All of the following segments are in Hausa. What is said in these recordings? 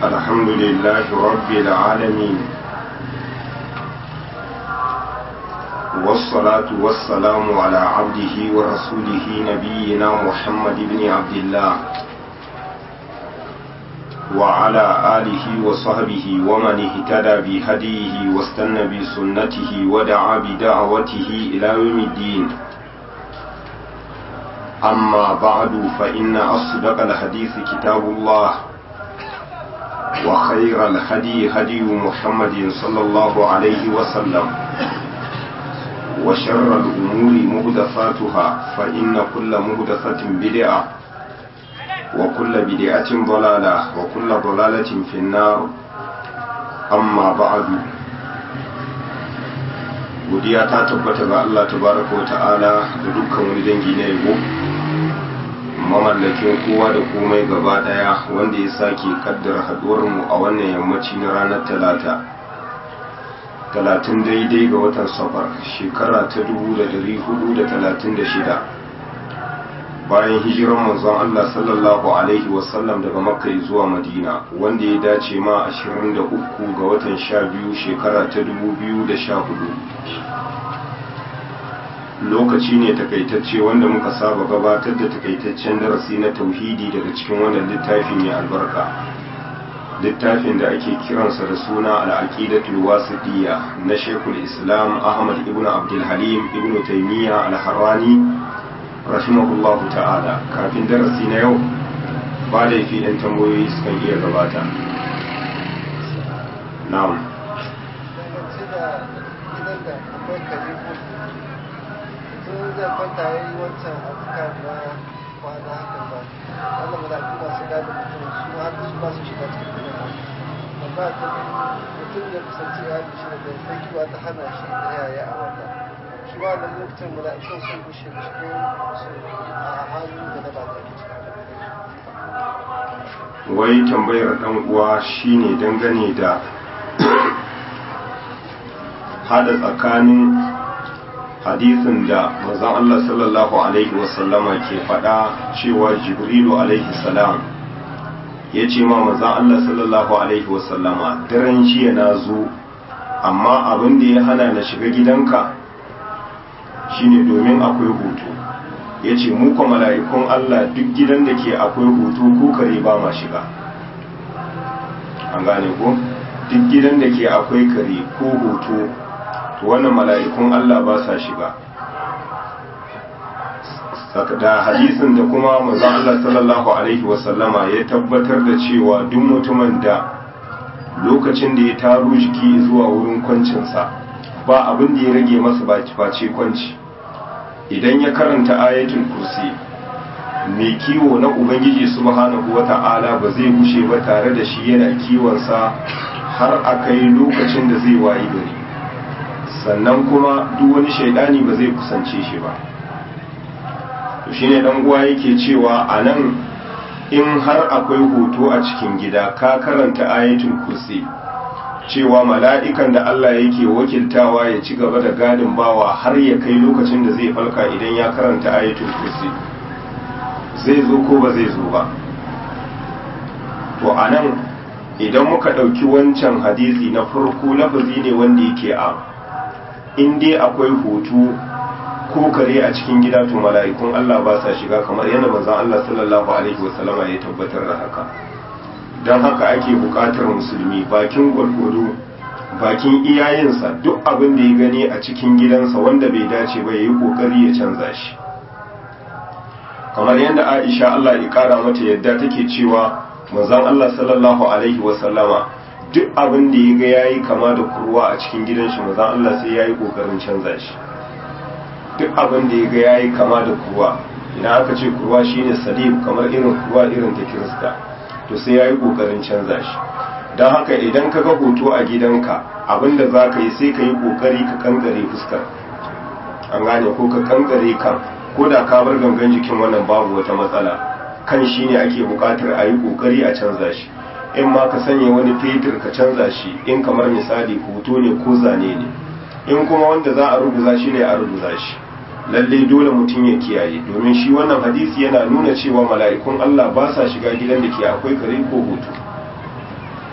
الحمد لله رب العالمين والصلاة والسلام على عبده ورسوله نبينا محمد بن عبد الله وعلى آله وصحبه ومن اهتدى بهديه واستنى بسنته ودعا بدعوته إلى يوم الدين أما بعد فإن أصدق الحديث كتاب الله وخير الهدي هدي محمد صلى الله عليه وسلم وشر الأمور مهدفاتها فإن كل مهدفة بدعة وكل بدعة ضلالة وكل ضلالة في النار أما بعد godiya ta tabbata ga Allah tabaraka wa ta'ala da dukkan wani dangi na yabo mamallakin kowa da komai gaba daya wanda ya sake kaddara haduwar mu a wannan yammaci na ranar talata talatin daidai ga watan safar shekara ta dubu da dari hudu da talatin da shida bayan hijiran manzon Allah sallallahu alaihi wasallam daga makka zuwa madina wanda ya dace ma 23 ga watan sha biyu shekara ta dubu biyu da sha hudu lokaci ne takaitacce wanda muka saba gabatar da takaitaccen darasi na tauhidi daga cikin wannan littafi mai albarka littafin da ake kiransa da suna al'aqidatul wasitiyya na shekul islam ahmad ibn abdul halim ibn taymiya al-harrani rahimahullahu ta'ala kafin darasi na yau ba da fi ɗan tambayoyi sukan iya gabata na'am zai kwanta ya yi wancan azkar na kwana haka ba wannan mala'iku masu gada mutum su haka su ba su shiga cikin gidan amma ta mutum ya kusanci ya haɗu shi da tsakiwa ta hana shi da yaya a wata shi ba da lokacin mala'ikun sun gushe da shi a halin da na ba ta wai tambayar dan uwa shine dangane da hada tsakanin hadisin da manzon Allah sallallahu alaihi wasallama ke faɗa cewa Jibrilu alaihi salam ya ce ma manzon Allah sallallahu alaihi wasallama daren jiya na zo amma abin da ya hana na shiga gidanka shine domin akwai hutu ya ce muka mala'ikun Allah duk gidan da ke akwai hutu ko kare ba ma shiga an gane ko duk gidan da ke akwai kare ko hutu to wannan mala'ikun Allah ba sa shiga da hadisin da kuma manzon Allah sallallahu alaihi wasallama ya tabbatar da cewa duk mutumin da lokacin da ya taro jiki zuwa wurin kwancinsa ba abin da ya rage masa ba face kwanci idan ya karanta ayatul kursi mai kiwo na ubangiji subhanahu wata'ala ba zai gushe ba tare da shi yana kiwonsa har a kai lokacin da zai wayi gari sannan kuma duk wani shaidani ba zai kusance shi ba to shine dan uwa yake cewa anan in har akwai hoto a cikin gida ka karanta ayatul kursi cewa mala'ikan da Allah yake wakiltawa ya ci gaba da gadin bawa har ya kai lokacin da zai falka idan ya karanta ayatul kursi zai zo ko ba zai zo ba to anan idan muka ɗauki wancan hadisi na farko lafazi ne wanda yake a in dai akwai hutu ko kare a cikin gida to mala'ikun Allah ba sa shiga kamar yadda manzon Allah sallallahu alaihi wasallama ya tabbatar da haka don haka ake buƙatar musulmi bakin gwargwado bakin iyayensa duk abin da ya gani a cikin gidansa wanda bai dace ba ya yi ƙoƙari ya canza shi kamar yadda Aisha Allah ya ƙara mata yadda take cewa manzon Allah sallallahu alaihi wasallama duk abin da ya ga ya yi kama da kurwa a cikin gidan shi maza Allah sai ya yi ƙoƙarin canza shi duk abin da ya ga ya yi kama da kurwa idan aka ce kurwa shine salib kamar irin kurwa irin ta kirista to sai ya yi ƙoƙarin canza shi don haka idan ka ga hoto a gidanka abin da za ka yi sai ka yi ƙoƙari ka kankare fuskar an gane ko ka kankare kan ko da ka bar gangan jikin wannan babu wata matsala kan shine ake buƙatar a yi ƙoƙari a canza shi in ma ka sanya wani fetur ka canza shi in kamar misali hoto ne ko zane ne in kuma wanda za a rubuta shi ne a rubuta shi lalle dole mutum ya kiyaye domin shi wannan hadisi yana nuna cewa mala'ikun Allah ba sa shiga gidan da ke akwai kare ko hoto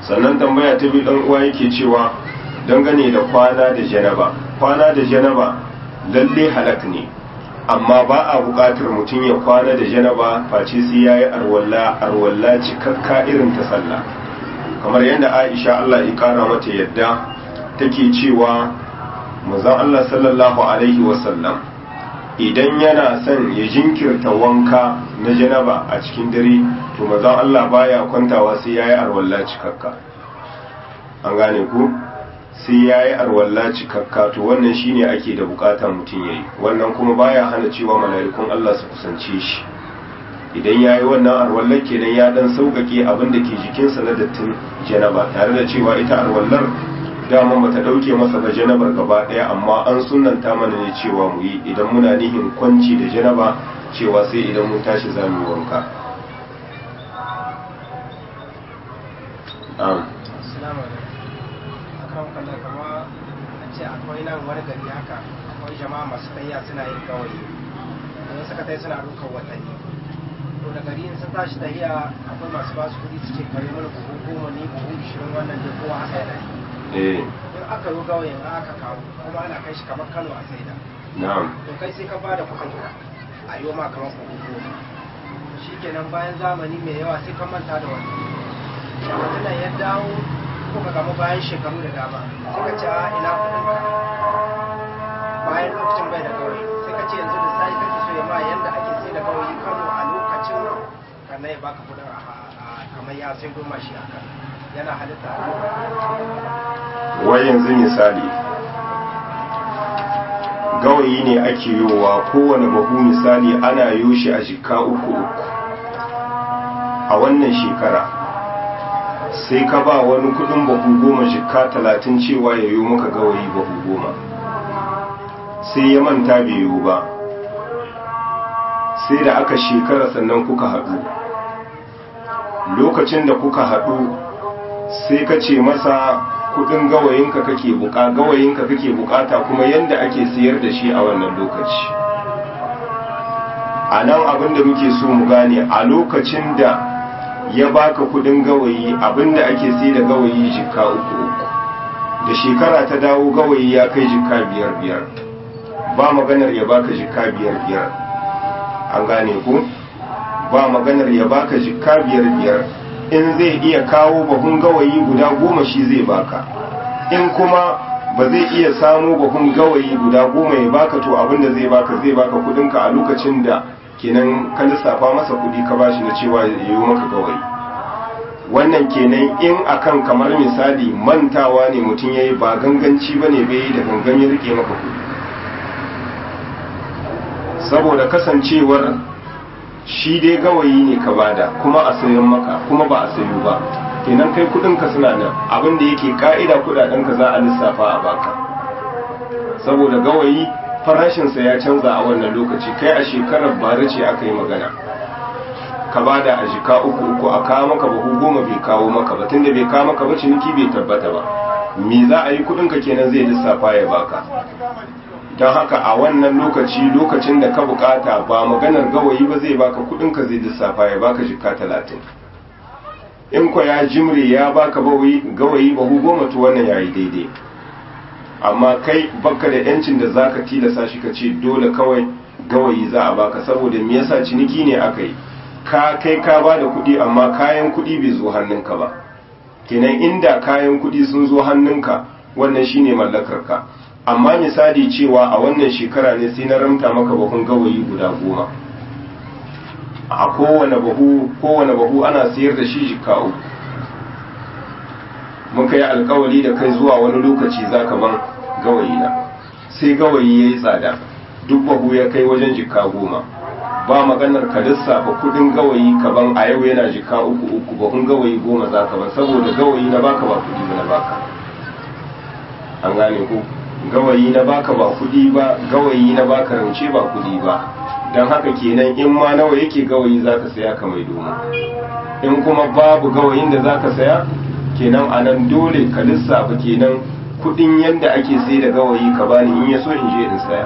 sannan tambaya ta biyu dan uwa yake cewa dangane da kwana da janaba kwana da janaba lalle halak ne amma ba a buƙatar mutum ya kwana da janaba face sai yayi arwalla arwalla cikakka irin ta sallah kamar yadda Aisha Allah ya kara mata yadda take cewa manzon Allah sallallahu alaihi wasallam idan yana son ya jinkirta wanka na janaba a cikin dare to manzon Allah baya kwantawa sai yayi arwalla cikakka an gane ku sai yayi arwalla cikakka to wannan shine ake da bukata mutum yayi wannan kuma baya hana cewa mala'ikun Allah su kusance shi idan yayi wannan arwallar kenan ya dan sauƙaƙe abin da ke jikinsa na dattin janaba tare da cewa ita arwallar dama bata dauke masa ba janabar gaba daya amma an sunanta mana ne cewa mu yi idan muna nihin kwanci da janaba cewa sai idan mun tashi za mu wanka Assalamu alaikum. Akan kallon kama a ce akwai nan wani gari haka akwai jama'a masu tayya suna yin gawayi. Idan suka tai suna ɗaukar watanni. To da gari in sun tashi tahiya akwai masu basu kuɗi su ce kare mana buhu goma ni buhu ishirin wannan dai kowa haka yana yi. eh In aka yi gawayin aka kawo kuma ana kai shi kamar Kano a saida. na'am To kai sai ka bada kuɗin ka a yi ma kamar buhu goma. Shikenan bayan zamani mai yawa sai ka manta da wannan. mutumin ya dawo ko ka gama bayan shekaru da dama sai ka ce a ina kudin ka bayan lokacin bai da gawayi sai ka ce yanzu da sai kake so ya ma yanda ake sai da gawayi kano a lokacin kannan ya baka kudin a kamar ya sai goma shi haka yana halitta wai yanzu misali gawayi ne ake yowa kowane bahu misali ana yo shi a jika uku uku a wannan shekara sai ka ba wani kudin bahu goma jika talatin cewa ya yo maka gawayi bahu goma sai ya manta bai yo ba sai da aka shekara sannan kuka haɗu lokacin da kuka haɗu sai ka ce masa kudin gawayinka kake buka gawayinka kake bukata kuma yanda ake siyar da shi a wannan lokaci a nan abinda muke so mu gane a lokacin da ya baka kudin gawayi abinda ake sai da gawayi jikka uku uku da shekara ta dawo gawayi ya kai jikka biyar biyar ba maganar ya baka jikka biyar biyar an gane ku ba maganar ya baka jikka biyar biyar in zai iya kawo bahun gawayi guda goma shi zai baka in kuma ba zai iya samu bahun gawayi guda goma ya baka to abinda zai baka zai baka kudinka a lokacin da kenan ka lissafa masa kudi ka bashi na cewa ya yi maka gawayi wannan kenan in akan kamar misali mantawa ne mutum ya yi ba ganganci ba ne bai yi da gangan ya rike maka kudi saboda kasancewar shi dai gawayi ne ka bada kuma a sayan maka kuma ba a sayu ba kenan kai kudinka suna nan abin da yake ka'ida kudadenka za a lissafa a baka saboda gawayi farashinsa ya canza a wannan lokaci kai a shekarar bara ce aka yi magana ka bada a jika uku uku a kawo maka bahu goma bai kawo maka ba tunda bai kawo maka ba ciniki bai tabbata ba me za a yi kudinka kenan zai lissafa ya baka don haka a wannan lokaci lokacin da ka bukata ba maganar gawayi ba zai baka kudinka zai lissafa ya baka jika talatin in kwa ya jimre ya baka gawayi bahu goma to wannan yayi daidai amma kai baka da yancin da zaka tilasa shi ka ce dole kawai gawayi za a baka saboda me yasa ciniki ne aka yi ka kai ka ba da kuɗi amma kayan kuɗi bai zo hannunka ba kenan inda kayan kuɗi sun zo hannunka wannan shine mallakar ka amma misali cewa a wannan shekara ne sai na ramta maka bahun gawayi guda goma a kowane bahu kowane bahu ana sayar da shi jika uku muka yi alkawari da kai zuwa wani lokaci zaka ban gawayi na sai gawayi ya yi tsada duk bahu ya kai wajen jika goma ba maganar ka lissafa kudin gawayi ka ban a yau yana jika uku uku bahun gawayi goma zaka ban saboda gawayi na baka ba kudi ba na baka an gane ku gawayi na baka ba kudi ba gawayi na baka rance ba kudi ba don haka kenan in ma nawa yake gawayi zaka saya ka mai domin in kuma babu gawayin da zaka saya kenan a nan dole ka lissafa kenan kudin yadda ake sai da gawayi ka bani in ya so in je in saya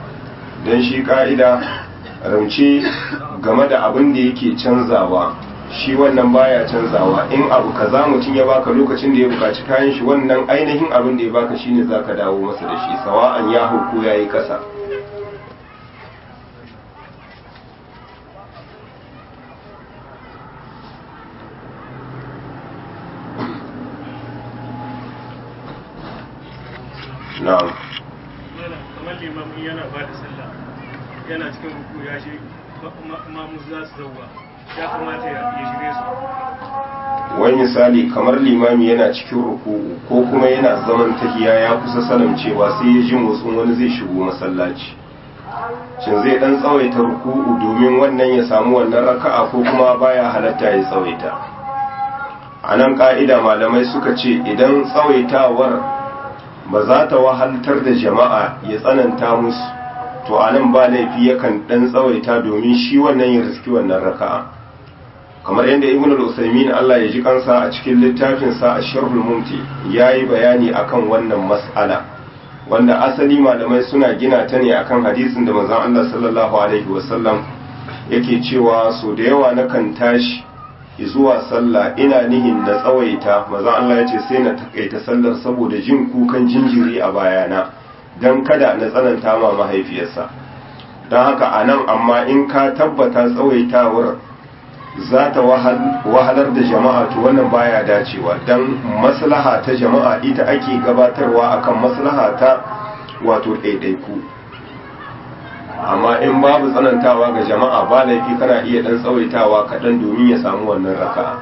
don shi ka'ida rance game da abin da yake canzawa shi wannan baya canzawa in abu kaza mutum ya baka lokacin da ya bukaci kayan shi wannan ainihin abin da ya baka shine zaka dawo masa da shi sawa'an ya hauko yayi kasa na'am kamar limamin yana ba da sallah yana cikin ruku ya shi mamu za su zauwa ya kamata ya shirye su wani misali kamar limami yana cikin ruku'u ko kuma yana zaman tahiya ya kusa sanin cewa sai ya ji motsin wani zai shigo masallaci shin zai dan tsawaita ruku'u domin wannan ya samu wannan raka'a ko kuma baya halatta ya tsawaita a nan ka'ida malamai suka ce idan tsawaitawar ba za ta wahaltar da jama'a ya tsananta musu to a nan ba laifi yakan dan tsawaita domin shi wannan ya riski wannan raka'a kamar yadda ibn al-usaymin Allah ya ji kansa a cikin littafin sa ash-sharhul mumti yayi bayani akan wannan mas'ala wanda asali malamai suna gina ta ne akan hadisin da manzon Allah sallallahu alaihi wasallam yake cewa so da yawa nakan tashi zuwa sallah ina nihin na tsawaita manzon Allah ya ce sai na takaita sallar saboda jin kukan jinjiri a bayana dan kada na tsananta ma mahaifiyarsa don haka anan amma in ka tabbata tsawaitawar za ta wahalar da jama'a to wannan baya dacewa don maslaha ta jama'a ita ake gabatarwa akan maslaha ta wato ɗaiɗaiku amma in babu tsanantawa ga jama'a ba laifi kana iya ɗan tsawaitawa kaɗan domin ya samu wannan raka'a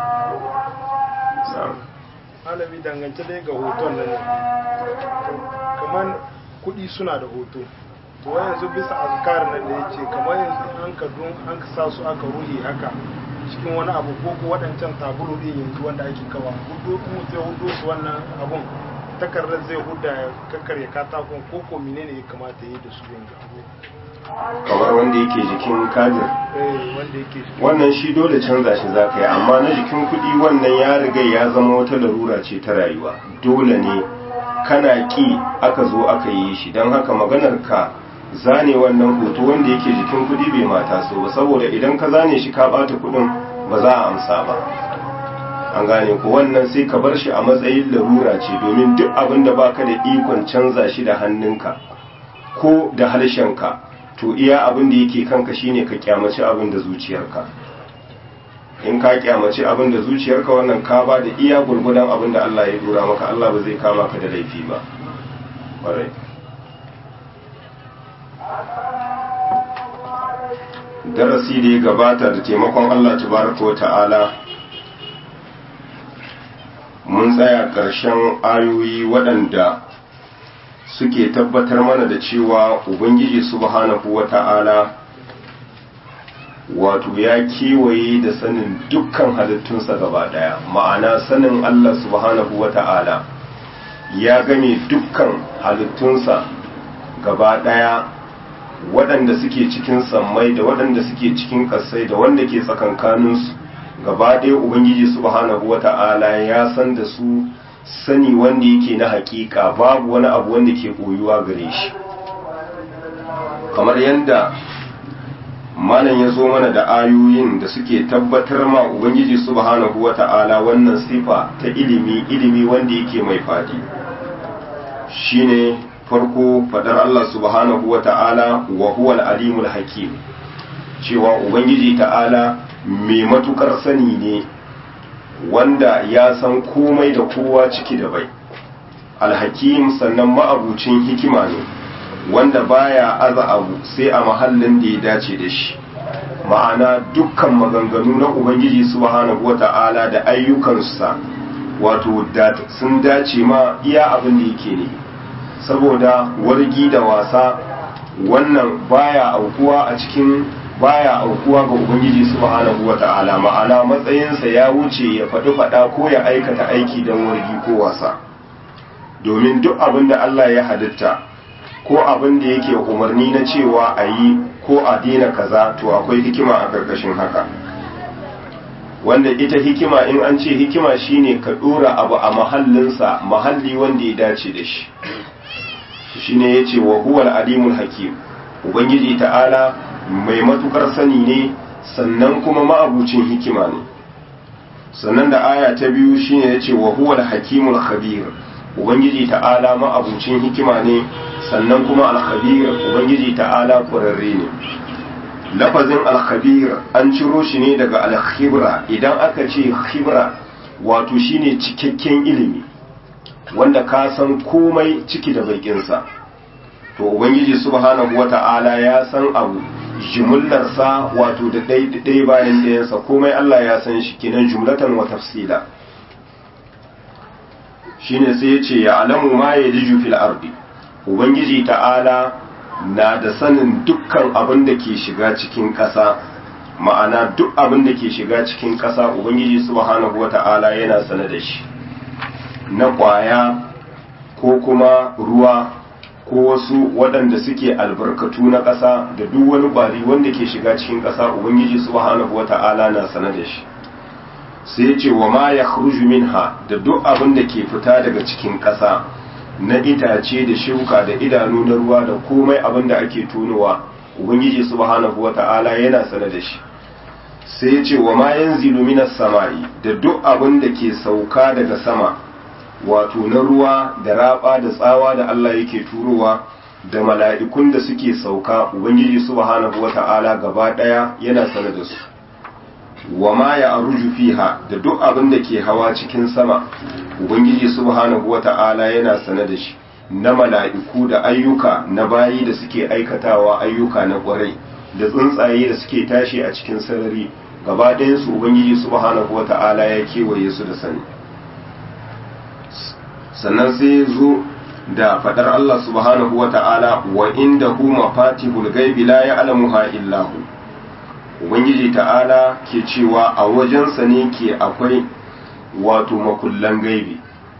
alami dangance dai ga hoton nan kamar kuɗi suna da hoto to yanzu bisa azkar nan da yace kamar yanzu an ka dun an ka sa su aka ruhi haka cikin wani abu ko ko waɗancan tabulu din yanzu wanda ake kawa hudu mu sai hudu su wannan abun takardar zai huda ya kakkarya katakon ko ko menene ya kamata yi da su yanzu abu kamar wanda yake jikin kadir eh wanda yake wannan shi dole canza shi za ka yi amma na jikin kuɗi wannan ya riga ya zama wata larura ce ta rayuwa dole ne kana ki aka zo aka yi shi don haka maganar ka zane wannan hoto wanda yake jikin kudi bai mata so ba saboda idan ka zane shi ka bata kudin ba za a amsa ba an gane ko wannan sai ka bar shi a matsayin larura ce domin duk abin da baka da ikon canza shi da hannunka ko da harshenka to iya abin da yake kanka shine ka kyamaci abin da zuciyarka in ka kyamaci abin da zuciyarka wannan ka ba da iya gurgudan abin da Allah ya dora maka Allah ba zai kama ka da laifi ba ƙwarai darasi da ya gabata da taimakon Allah tabaraka wa ta'ala mun tsaya ƙarshen ayoyi waɗanda suke tabbatar mana da cewa ubangiji subhanahu wa ta'ala wato ya kewaye da sanin dukkan halittunsa gaba daya ma'ana sanin Allah subhanahu wa ta'ala ya game dukkan halittunsa gaba daya waɗanda suke cikin sammai da waɗanda suke cikin ƙasai da wanda ke tsakankaninsu gaba ɗaya ubangiji subhanahu wa ta'ala ya san da su sani wanda yake na hakika babu wani abu wanda ke koyuwa gare shi kamar yadda malam ya zo mana da ayoyin da suke tabbatar ma ubangiji subhanahu wata'ala wannan sifa ta ilimi ilimi wanda yake mai fadi shine farko fadar Allah subhanahu wata'ala wa huwa al-alimul hakim cewa ubangiji ta'ala mai matukar sani ne wanda ya san komai da kowa ciki da bai alhakim sannan ma'abucin hikima ne wanda baya aza abu sai a mahallin da ya dace da shi ma'ana dukkan maganganu na ubangiji subhanahu wata'ala da ayyukansa wato sun dace ma iya abin da yake ne saboda wargi da wasa wannan baya aukuwa a cikin baya aukuwa ga ubangiji subhanahu wata'ala ma'ana matsayinsa ya wuce ya faɗi faɗa ko ya aikata aiki don wargi ko wasa domin duk abin da Allah ya halitta ko abin da yake umarni na cewa a yi ko a daina kaza to akwai hikima a ƙarƙashin haka wanda ita hikima in an ce hikima shine ka ɗora abu a mahallinsa mahalli wanda ya dace da shi shine yace wa huwal alimul hakim ubangiji ta'ala mai matukar sani ne sannan kuma ma'abucin hikima ne sannan da aya ta biyu shine yace wa huwal hakimul khabir ubangiji ta'ala ma'abucin hikima ne sannan kuma al-khabir ubangiji ta'ala ƙwararre ne lafazin al-khabir an ciro shi ne daga al-khibra idan aka ce khibra wato shine cikakken ilimi wanda ka san komai ciki da baikinsa to ubangiji subhanahu wata'ala ya san abu jumullarsa wato da ɗaya bayan ɗayansa komai Allah ya san shi kenan jumlatan wa tafsila shine sai ya ce ya alamu ma ya liju fil ardi ubangiji ta'ala na da sanin dukkan abin da ke shiga cikin ƙasa ma'ana duk abin da ke shiga cikin ƙasa ubangiji subhanahu wata'ala yana sane da shi na ƙwaya ko kuma ruwa ko wasu waɗanda suke albarkatu na ƙasa da duk wani ƙwari wanda ke shiga cikin ƙasa ubangiji subhanahu wata'ala na sane da shi sai ya ce wa ma ya minha da duk abin da ke fita daga cikin ƙasa na itace da shuka da idanu na ruwa da komai abin da ake tunowa ubangiji subhanahu wata'ala yana sane da shi sai ya ce wa ma yanzilu minas sama'i da duk abin da ke sauka daga sama wato na ruwa da raba da tsawa da Allah yake turowa da mala'ikun da suke sauka ubangiji subhanahu wata'ala gaba daya yana sane da su wa ma ya aruju fiha da duk abin da ke hawa cikin sama ubangiji subhanahu wata'ala yana sane da shi na mala'iku da ayyuka na bayi da suke aikatawa ayyuka na kwarai da tsuntsaye da suke tashi a cikin sarari gaba ɗayansu ubangiji subhanahu wata'ala ya kewaye su da sani sannan sai zo da fadar Allah subhanahu wata'ala wa inda hu mafatihul gaibi la ya'lamuha illa hu ubangiji ta'ala ke cewa a wajensa ne ke akwai wato makullan gaibi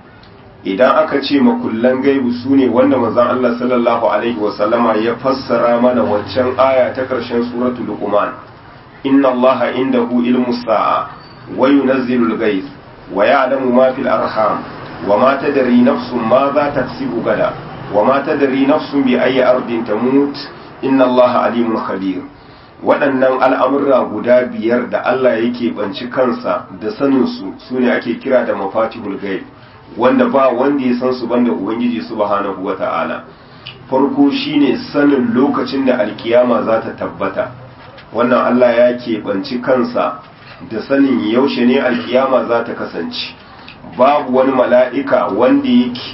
idan aka ce makullan gaibi su ne wanda manzon Allah sallallahu alaihi wasallama ya fassara mana waccan aya ta ƙarshen suratul luqman inna allaha indahu ilmu sa'a wa yunazzilu al-ghayth wa ya'lamu ma fil arham wa ma tadri nafsun ma za taksibu gada wa ma tadri nafsun bi ayyi ardin tamut inna allaha alimun khabir waɗannan al'amurra guda biyar da Allah yake banci kansa da saninsu su ne ake kira da mafatihul gaib wanda ba wanda ya san su banda Ubangiji subhanahu wa ta'ala farko shine sanin lokacin da alkiyama za ta tabbata wannan Allah ya keɓanci kansa da sanin yaushe ne alkiyama za ta kasance babu wani mala'ika wanda yake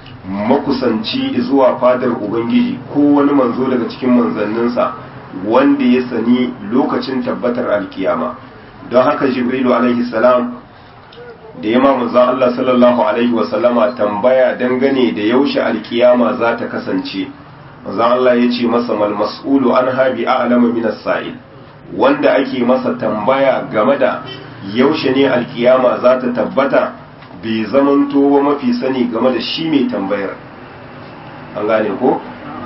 makusanci zuwa fadar Ubangiji ko wani manzo daga cikin manzanninsa wanda ya sani lokacin tabbatar alkiyama don haka jibrilu alaihi salam da ya manzon Allah sallallahu alaihi wasallama tambaya dangane da yaushe alkiyama za ta kasance manzon Allah ya ce masa mal mas'ulu an habi a'lama min as-sa'il wanda ake masa tambaya game da yaushe ne alkiyama za ta tabbata bai zamanto ba mafi sani game da shi mai tambayar an gane ko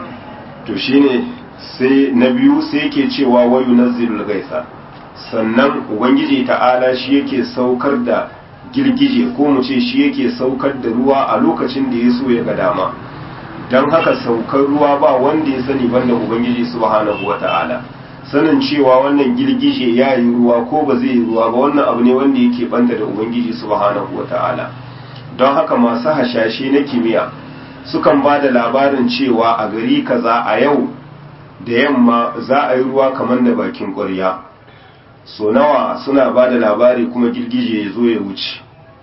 to shine sai na biyu sai yake cewa wayu nazzilul gaisa sannan ubangiji ta'ala shi yake saukar da girgije ko mu ce shi yake saukar da ruwa a lokacin da ya so ya ga dama don haka saukar ruwa ba wanda ya sani banda ubangiji subhanahu wata'ala sanin cewa wannan girgije ya yi ruwa ko ba zai yi ruwa ba wannan abu ne wanda yake banta da ubangiji subhanahu wata'ala don haka masu hashashe na kimiyya sukan ba da labarin cewa a gari kaza a yau da yamma za a yi ruwa kamar da bakin ƙwarya so nawa suna ba da labari kuma girgije ya zo ya wuce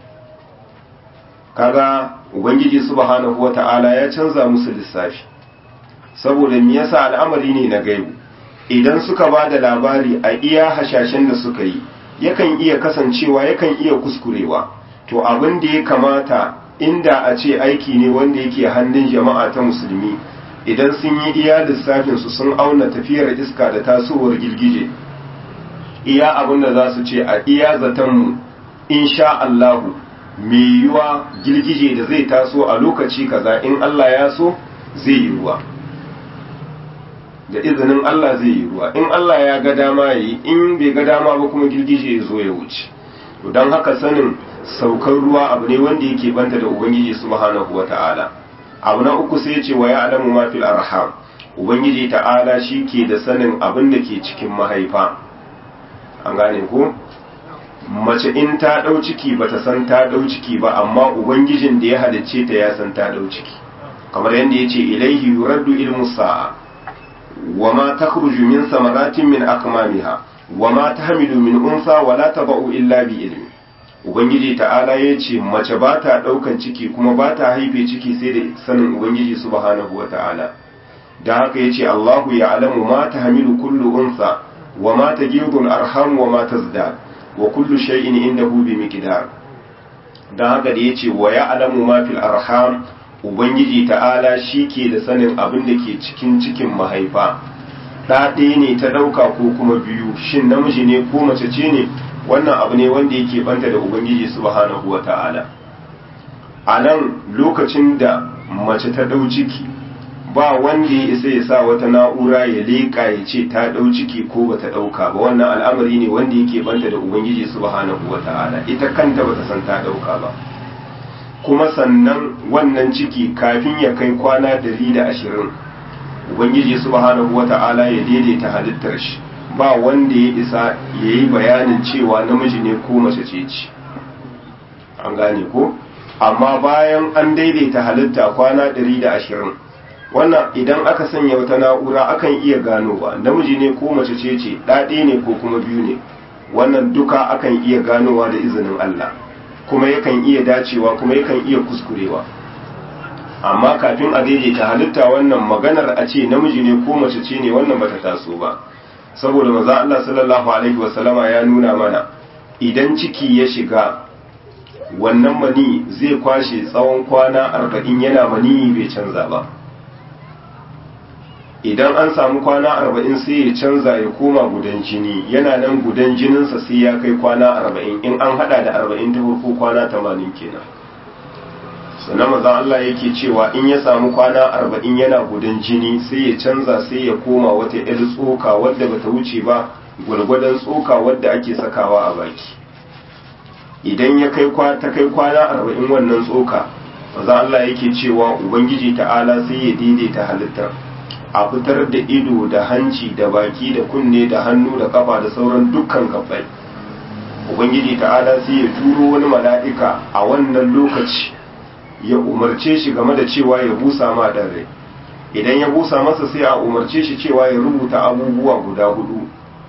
kaga ubangiji subhanahu wata'ala ya canza musu lissafi saboda me yasa al'amari ne na gaibu idan suka ba da labari a iya hashashen da suka yi yakan iya kasancewa yakan iya kuskurewa to abin da ya kamata inda a ce aiki ne wanda yake hannun jama'a ta musulmi idan sun yi iya lissafinsu sun auna tafiyar iska da tasowar girgije iya abin da za su ce a iya zatonmu insha Allahu mai yiwuwa girgije da zai taso a lokaci kaza in Allah ya so zai yi ruwa da izinin Allah zai yi ruwa in Allah ya ga dama yi in bai ga dama ba kuma girgije ya zo ya wuce to don haka sanin saukar ruwa abu ne wanda yake banta da ubangiji subhanahu wata'ala abu na uku sai ce wa ya'lamu ma fil arham ubangiji ta'ala shi ke da sanin abin da ke cikin mahaifa an gane ko mace in ta ɗau ciki ba ta san ta ɗau ciki ba amma ubangijin da ya halicce ta ya san ta ɗau ciki kamar yadda ya ce ilaihi yuraddu ilmu sa'a wa ma takhruju min samaratin min akmamiha wa ma tahmilu min unsa wa la taba'u illa bi ilmi ubangiji ta'ala ya ce mace ba ta ɗaukan ciki kuma ba ta haife ciki sai da sanin ubangiji subhanahu wa ta'ala da haka ya ce allahu ya alamu ma ta hamilu kullu unsa wa ma ta girdun arham wa ma ta zda wa kullu shay'in indahu bi miqdar dan haka da yace wa ya alamu ma fil arham ubangiji ta'ala shi ke da sanin abin da ke cikin cikin mahaifa ɗa ɗaya ne ta ɗauka ko kuma biyu shin namiji ne ko mace ce ne wannan abu ne wanda yake banta da ubangiji subhanahu wa ta'ala a nan lokacin da mace ta ɗau ciki ba wanda ya isa ya sa wata na'ura ya leƙa ya ce ta ɗau ciki ko ba ta ɗauka ba wannan al'amari ne wanda yake banta da ubangiji subhanahu wa ta'ala ita kanta ba ta san ta ɗauka ba kuma sannan wannan ciki kafin ya kai kwana dari da ashirin ubangiji subhanahu wa ta'ala ya daidaita halittar shi ba wanda ya isa ya yi bayanin cewa namiji ne ko mace ce ce an gane ko amma bayan an daidaita halitta kwana ɗari da ashirin wannan idan aka sanya wata na'ura akan iya ganowa namiji ne ko mace ce ce ɗaɗe ne ko kuma biyu ne wannan duka akan iya ganowa da izinin Allah kuma yakan iya dacewa kuma yakan iya kuskurewa amma kafin a daidaita halitta wannan maganar a ce namiji ne ko mace ce ne wannan bata taso ba saboda maza Allah sallallahu alaihi wasallama ya nuna mana idan ciki ya shiga wannan mani zai kwashe tsawon kwana arba'in yana mani bai canza ba idan an samu kwana arba'in sai ya canza ya koma gudan jini yana nan gudan jininsa sai ya kai kwana arba'in in an hada da arba'in ta farko kwana tamanin kenan sannan maza Allah yake cewa in ya samu kwana arba'in yana gudan jini sai ya canza sai ya koma wata 'yar tsoka wadda bata wuce ba gwargwadon tsoka wadda ake sakawa a baki idan ya kai ta kai kwana arba'in wannan tsoka maza Allah yake cewa ubangiji ta'ala sai ya daidaita halittar a fitar da ido da hanci da baki da kunne da hannu da kafa da sauran dukkan gabbai ubangiji ta'ala sai ya turo wani mala'ika a wannan lokaci ya umarce shi game da cewa ya busa ma dan rai idan ya busa masa sai a umarce shi cewa ya rubuta abubuwa guda hudu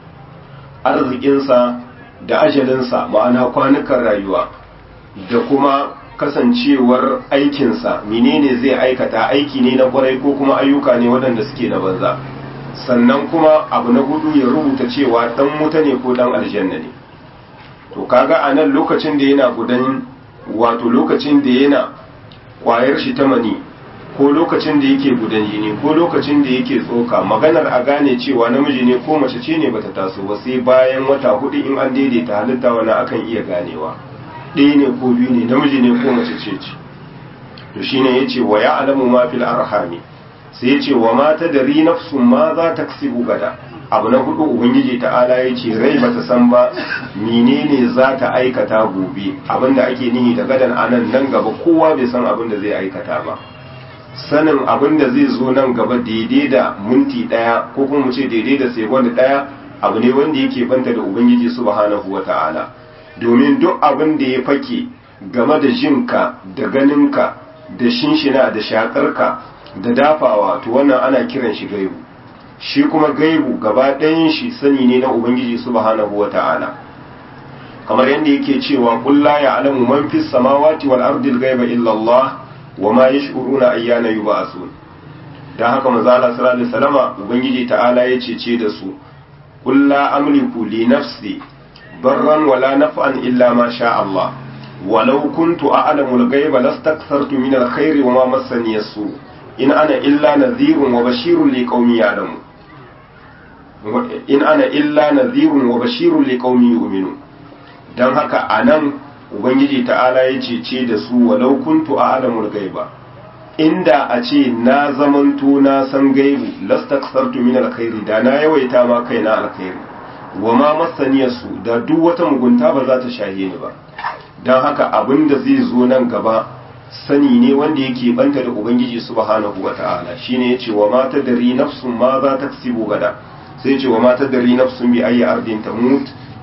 arzikinsa da ajalinsa ma'ana kwanukan rayuwa da kuma kasancewar aikinsa menene zai aikata aiki ne na kwarai ko kuma ayyuka ne waɗanda suke na banza sannan kuma abu na hudu ya rubuta cewa dan wuta ne ko dan aljanna ne to kaga a nan lokacin da yana gudan wato lokacin da yana kwayar shi ta mani ko lokacin da yake gudan jini ko lokacin da yake tsoka maganar a gane cewa namiji ne ko mace ce ne bata taso ba sai bayan wata hudu in an daidaita halitta wani akan iya ganewa ɗaya ne ko biyu ne namiji ne ko mace ce ce to shine yace wa ya alamu ma fil arhami sai yace wa ma tadri nafsun ma za ta kasibu gada abu na hudu ubangiji ta'ala yace rai bata san ba menene za ta aikata gobe abinda ake nihi da gadan anan nan gaba kowa bai san abin da zai aikata ba sanin abin da zai zo nan gaba daidai da minti daya ko kuma mu ce daidai da sekund daya abu ne wanda yake banta da ubangiji subhanahu wata'ala domin duk abin da ya fake game da jinka da ganinka da shinshina da shakarka da dafawa to wannan ana kiran shi gaibu shi kuma gaibu gaba ɗayan shi sani ne na ubangiji subhanahu wata'ala kamar yadda yake cewa qul la ya'lamu man fis samawati wal ardi al ghaiba illa Allah wa ma yash'uruna ayyana yub'asun dan haka manzo Allah sallallahu alaihi wasallama ubangiji ta'ala ya cece da su qul la amliku li nafsi ضرا ولا نفعا إلا ما شاء الله ولو كنت أعلم الغيب لاستكثرت من الخير وما مسني السوء إن أنا إلا نذير وبشير لقوم يعلمون in ana illa nadhirun wa bashirun liqaumin yu'minun dan haka anan ubangiji ta'ala ya cece da su walau kuntu a'lamul ghaiba inda a ce na zamanto na san gaibu lastaksartu min alkhairi da na yawaita ma kaina alkhairi wa ma masaniyarsu da duk wata mugunta ba za ta shahe ni ba don haka abin da zai zo nan gaba sani ne wanda yake banta da ubangiji subhanahu wa ta'ala shine yace wa ma tadri nafsun ma za ta kasibu gada sai yace wa ma tadri nafsun bi ayi ardin tamut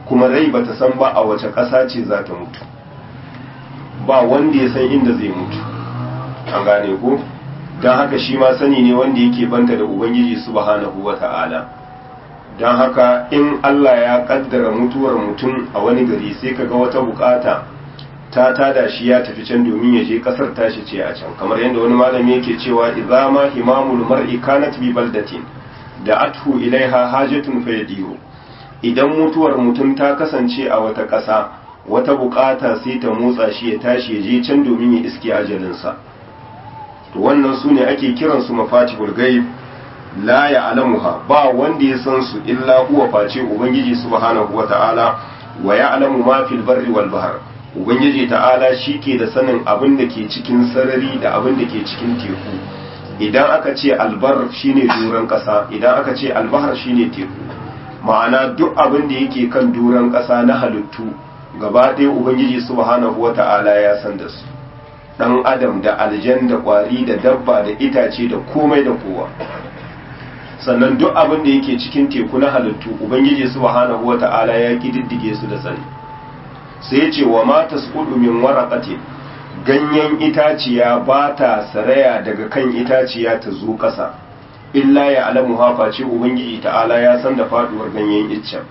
kuma rai bata san ba a wace ƙasa ce za ta mutu ba wanda ya san inda zai mutu an gane ko don haka shi ma sani ne wanda yake banta da ubangiji subhanahu wa ta'ala don haka in Allah ya kaddara mutuwar mutum a wani gari sai kaga wata bukata ta tada shi ya tafi can domin ya je kasar tashi ce a can kamar yadda wani malami yake cewa idza ma himamul mar'i kanat bi baldatin da athu ilaiha hajatun fayadihu idan mutuwar mutum ta kasance a wata ƙasa wata bukata sai ta motsa shi ya tashi ya je can domin ya iske ajalinsa to wannan su ne ake kiransu mafatihul ghaib la ya'lamuha ba wanda ya san su illa huwa face ubangiji subhanahu wata'ala wa ya'lamu ma fil barri wal bahr ubangiji ta'ala shike da sanin abin da ke cikin sarari da abin da ke cikin teku idan aka ce albar shine duran kasa idan aka ce albahar shine teku ma'ana duk abin da yake kan duran kasa na halittu gaba ɗaya ubangiji subhanahu wata'ala ya san da su dan adam da aljan da kwari da dabba da itace da komai da kowa sannan duk abin da yake cikin teku na halittu ubangiji subhanahu wata'ala ya kididdige su da sani sai ya ce wa ma tasqudu min waraqatin ganyen itaciya ba ta saraya daga kan itaciya ta zo ƙasa illa ya alamu hafa ce ubangiji ta'ala ya san da faduwar ganyen iccen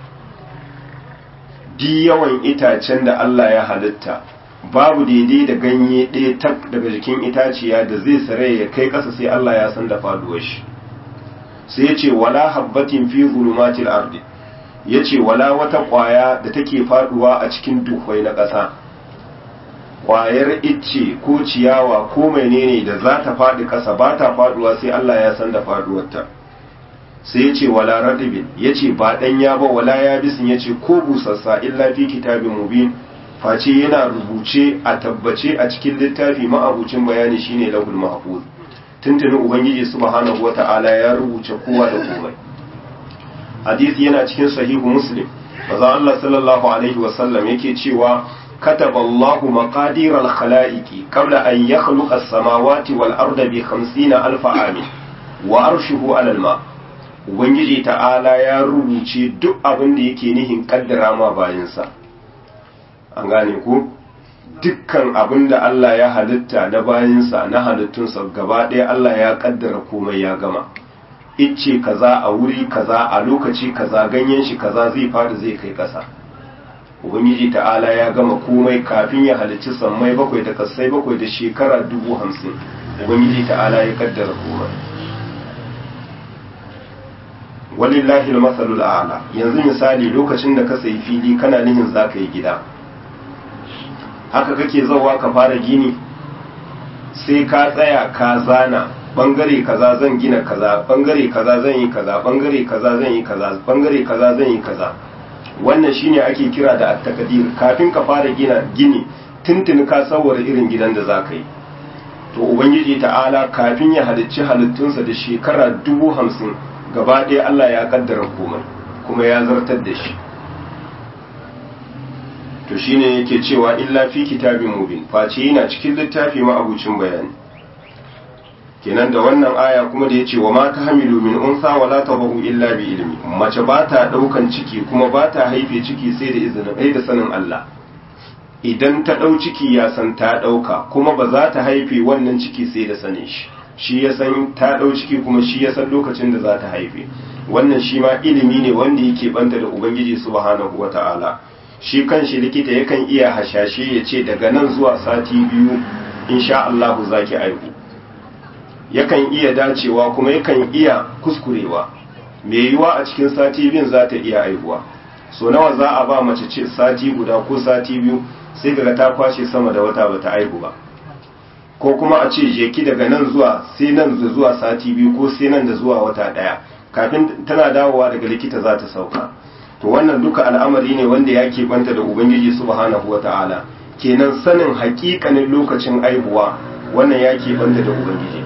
di yawan itacen da Allah ya halitta babu daidai da ganye ɗaya tak daga jikin itaciya da zai saraya ya kai ƙasa sai Allah ya san da faduwar shi sai ya ce wala habbatin fi zulumatil ardi ya ce wala wata ƙwaya da take faduwa a cikin duhwai na ƙasa ƙwayar icce ko ciyawa ko menene da za ta faɗi ƙasa ba ta faduwa sai Allah ya san da faduwarta sai ya ce wala radibin ya ce ba ɗanya ba wala ya bisin ya ce ko busassa illa fi kitabin mubin face yana rubuce a tabbace a cikin littafi ma'abucin bayani shine lahul mahfuz tuntuni ubangiji subhanahu wata'ala ya rubuce kowa da komai hadisi yana cikin sahihu muslim maza Allah sallallahu alaihi wasallam yake cewa كتب الله مقادير الخلائق قبل أن يخلق السماوات والأرض بخمسين ألف عام وأرشه على الماء Ubangiji ta'ala ya rubuce duk abin da yake nihin kaddara ma bayansa, an gane ku? Dukkan abin da Allah ya halitta na bayansa na halittunsa gaba ɗaya Allah ya kaddara komai ya gama. Icce kaza a wuri kaza a lokaci kaza ganyen shi kaza zai fadi zai kai ƙasa. ubangiji ta'ala ya gama komai kafin ya halicci sammai bakwai da kasai bakwai da shekara dubu hamsin ubangiji ta'ala ya kaddara komai walillahi al-masalul a'la yanzu misali lokacin da ka sayi fili kana nihin za ka yi gida haka kake zauwa ka fara gini sai ka tsaya ka zana bangare kaza zan gina kaza bangare kaza zan yi kaza bangare kaza zan yi kaza bangare kaza zan yi kaza wannan shine ake kira da at-taqdir kafin ka fara gina gini tuntuni ka sawara irin gidan da zaka yi to ubangiji ta'ala kafin ya halicci halittunsa da shekara dubu hamsin gaba ɗaya Allah ya kaddara komai kuma ya zartar da shi to shine yake cewa illa fi kitabin mubin face yana cikin littafi ma'abucin bayani kenan da wannan aya kuma da ya ce wa ma ta hamilu min unsa wa la tabahu illa bi ilmi mace ba ta daukan ciki kuma ba ta haife ciki sai da izinin ai da sanin Allah idan ta dau ciki ya san ta dauka kuma ba za ta haife wannan ciki sai da sanin shi shi ya san ta dau ciki kuma shi ya san lokacin da za ta haife wannan shi ma ilimi ne wanda yake banta da ubangiji subhanahu wataala shi kanshi likita yakan iya hashashe ya ce daga nan zuwa sati biyu insha Allah zaki aihu yakan iya dacewa kuma yakan iya kuskurewa mai yiwa a cikin sati biyun za ta iya aihuwa so nawa za a ba mace ce sati guda ko sati biyu sai daga ta kwashe sama da wata bata aihu ba ko kuma a ce jeki daga nan zuwa sai nan da zuwa sati biyu ko sai nan da zuwa wata daya kafin tana dawowa daga likita za ta sauka to wannan duka al'amari ne wanda ya banta da ubangiji subhanahu wataala kenan sanin hakikanin lokacin aihuwa wannan ya banta da ubangiji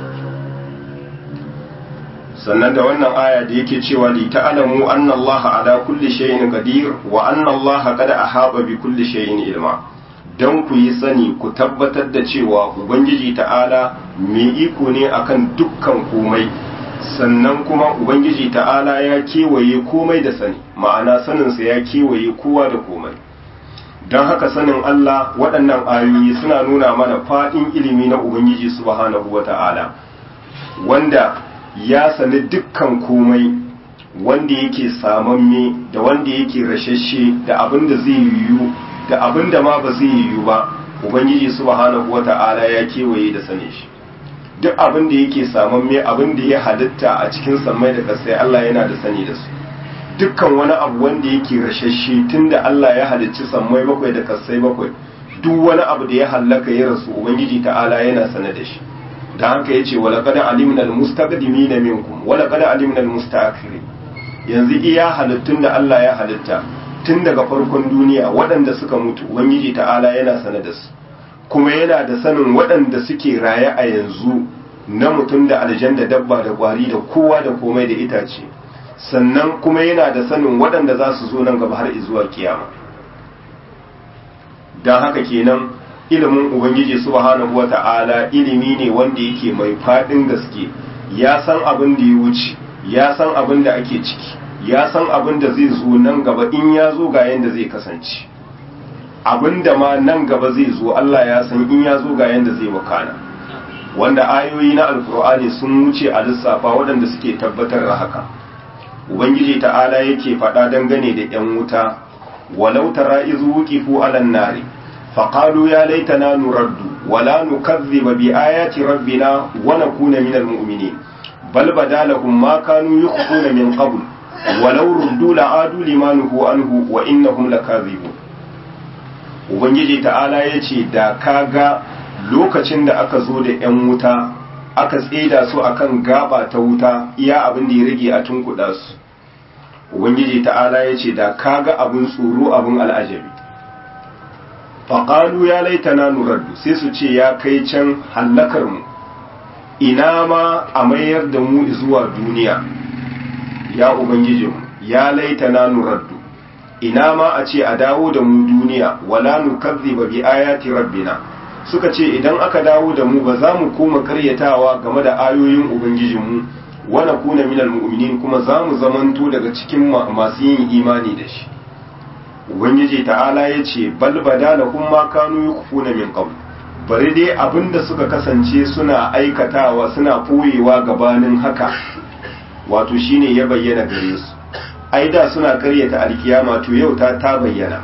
sannan da wannan aya da yake cewa li ta'lamu anna Allah ala kulli shay'in qadir wa anna Allah qad ahaba bi kulli shay'in ilma dan ku yi sani ku tabbatar da cewa ubangiji ta'ala mai iko ne akan dukkan komai sannan kuma ubangiji ta'ala ya kewaye komai da sani ma'ana saninsa ya kewaye kowa da komai don haka sanin Allah waɗannan ayoyi suna nuna mana faɗin ilimi na ubangiji subhanahu wa ta'ala wanda ya sani dukkan komai wanda yake samamme da wanda yake rashashe da abin da zai yiwu da abin da ma ba zai yiwu ba ubangiji subhanahu wa ta'ala ya kewaye da sane shi duk abin da yake samamme abin da ya halitta a cikin sammai da kasai Allah yana da sani da su dukkan wani abu wanda yake rashashe tunda Allah ya halicci sammai bakwai da kasai bakwai duk wani abu da ya hallaka ya rasu ubangiji ta'ala yana sane da shi da haka yace wala qad alimna almustaqdimin minkum wala qad alimna almustaakhirin yanzu iya halittun da Allah ya halitta tun daga farkon duniya waɗanda suka mutu ubangiji ta'ala yana sane da su kuma yana da sanin waɗanda suke raye a yanzu na mutum da aljan da dabba da ƙwari da kowa da komai da itace sannan kuma yana da sanin waɗanda za su zo nan gaba har zuwa kiyama don haka kenan ilimin ubangiji subhanahu wata'ala ilimi ne wanda yake mai faɗin gaske ya san abin da ya wuce ya san abin da ake ciki ya san abin da zai zo nan gaba in ya zo ga yanda zai kasance abin da ma nan gaba zai zo Allah ya san in ya zo ga yanda zai wakana wanda ayoyi na alkur'ani sun wuce a lissafa waɗanda suke tabbatar da haka ubangiji ta'ala yake faɗa dangane da 'yan wuta walau tara izu wuqifu alan nari faqalu ya laitana nuraddu wala nukazziba bi ayati rabbina wa nakuna minal mu'minin bal badalahum ma kanu yukhfuna min qabl walau ruddu la'adu limanuhu anhu wa innahum lakazibun ubangiji ta'ala yace da kaga lokacin da aka zo da 'yan wuta aka tseda su akan gaba ta wuta iya abin da ya rage a tunkuɗa su ubangiji ta'ala ya ce da kaga abin tsoro abin al'ajabi faƙalu ya laitana nuraddu sai su ce ya kai can hallakar mu ina ma a mayar da mu zuwa duniya ya ubangijinmu ya laitana nuraddu ina ma a ce a dawo da mu duniya wala nukazziba bi ayati rabbina suka ce idan aka dawo da mu ba za mu koma karyatawa game da ayoyin ubangijinmu wana kuna minal mu'minin kuma za mu zamanto daga cikin masu yin imani da shi ubangiji ta'ala ya ce bal badalahum ma kanu yukfuna min qabl bari dai abinda suka kasance suna aikatawa suna koyewa gabanin haka wato shine ya bayyana gare su ai da suna karyata alkiyama to yau ta ta bayyana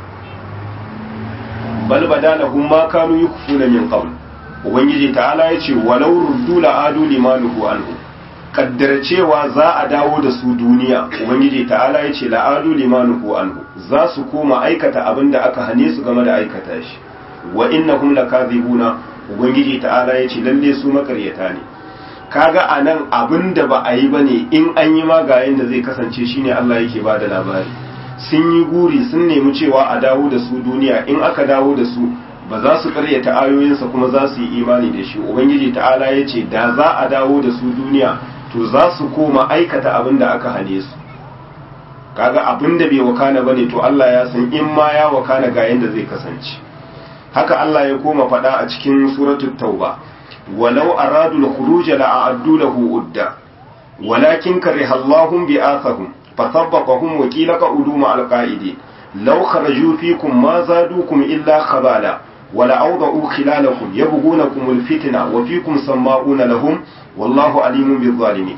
bal badalahum ma kanu yukfuna min qabl ubangiji ta'ala yace walau ruddu la adu limanuhu anhu kaddara cewa za a dawo da su duniya ubangiji ta'ala yace la adu limanuhu anhu za su koma aikata abin da aka hane su game da aikata shi wa innahum lakazibuna ubangiji ta'ala yace lalle su makaryata ne kaga anan abin da ba a yi bane in an yi magayen da zai kasance shine Allah yake bada labari sun yi guri sun nemi cewa a dawo da su duniya in aka dawo da su ba za su karyata ayoyinsa kuma za su yi imani da shi ubangiji ta'ala ya ce da za a dawo da su duniya to za su koma aikata abin da aka hane su kaga abin da bai wakana ba ne to Allah ya san in ma ya wakana ga yadda zai kasance haka Allah ya koma faɗa a cikin suratul tauba walau aradu al-khuruj la'addu lahu udda walakin kariha Allahum bi'athahum فثبطهم وكيل قعدوا مع القائدين لو خرجوا فيكم ما زادوكم إلا خبالا ولأوضعوا خلالكم يبغونكم الفتنة وفيكم سماؤون لهم والله عليم بالظالمين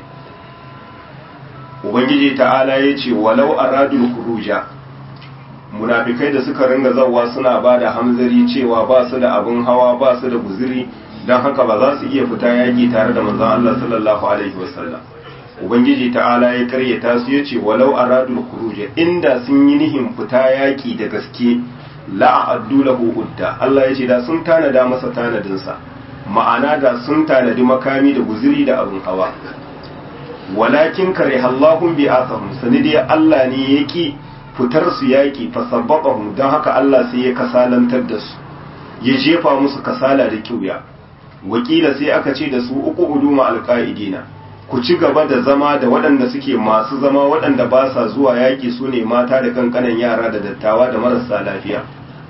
ubangiji ta'ala ya ce walau aradul khuruja munafikai da suka ringa zawa suna ba da hamzari cewa ba su da abin hawa ba su da guziri don haka ba za su iya fita yaƙi tare da manzon Allah sallallahu alaihi wasallam ubangiji ta'ala ya karyata su ya ce walau aradul khuruja inda sun yi nihin fita yaki da gaske la'addu lahu udda Allah ya ce da sun tanada masa tanadinsa ma'ana da sun tanadi makami da guziri da abin hawa walakin karihallahum bi asahum sanidi Allah ne yaki fitar su yaki fasabbaqahum dan haka Allah sai ya kasalantar da su ya jefa musu kasala da kiuya wakila sai aka ce da su uku uduma alqaidina ku ci gaba da zama da waɗanda suke masu zama waɗanda ba sa zuwa yaƙi su ne mata da kankanan yara da dattawa da marasa lafiya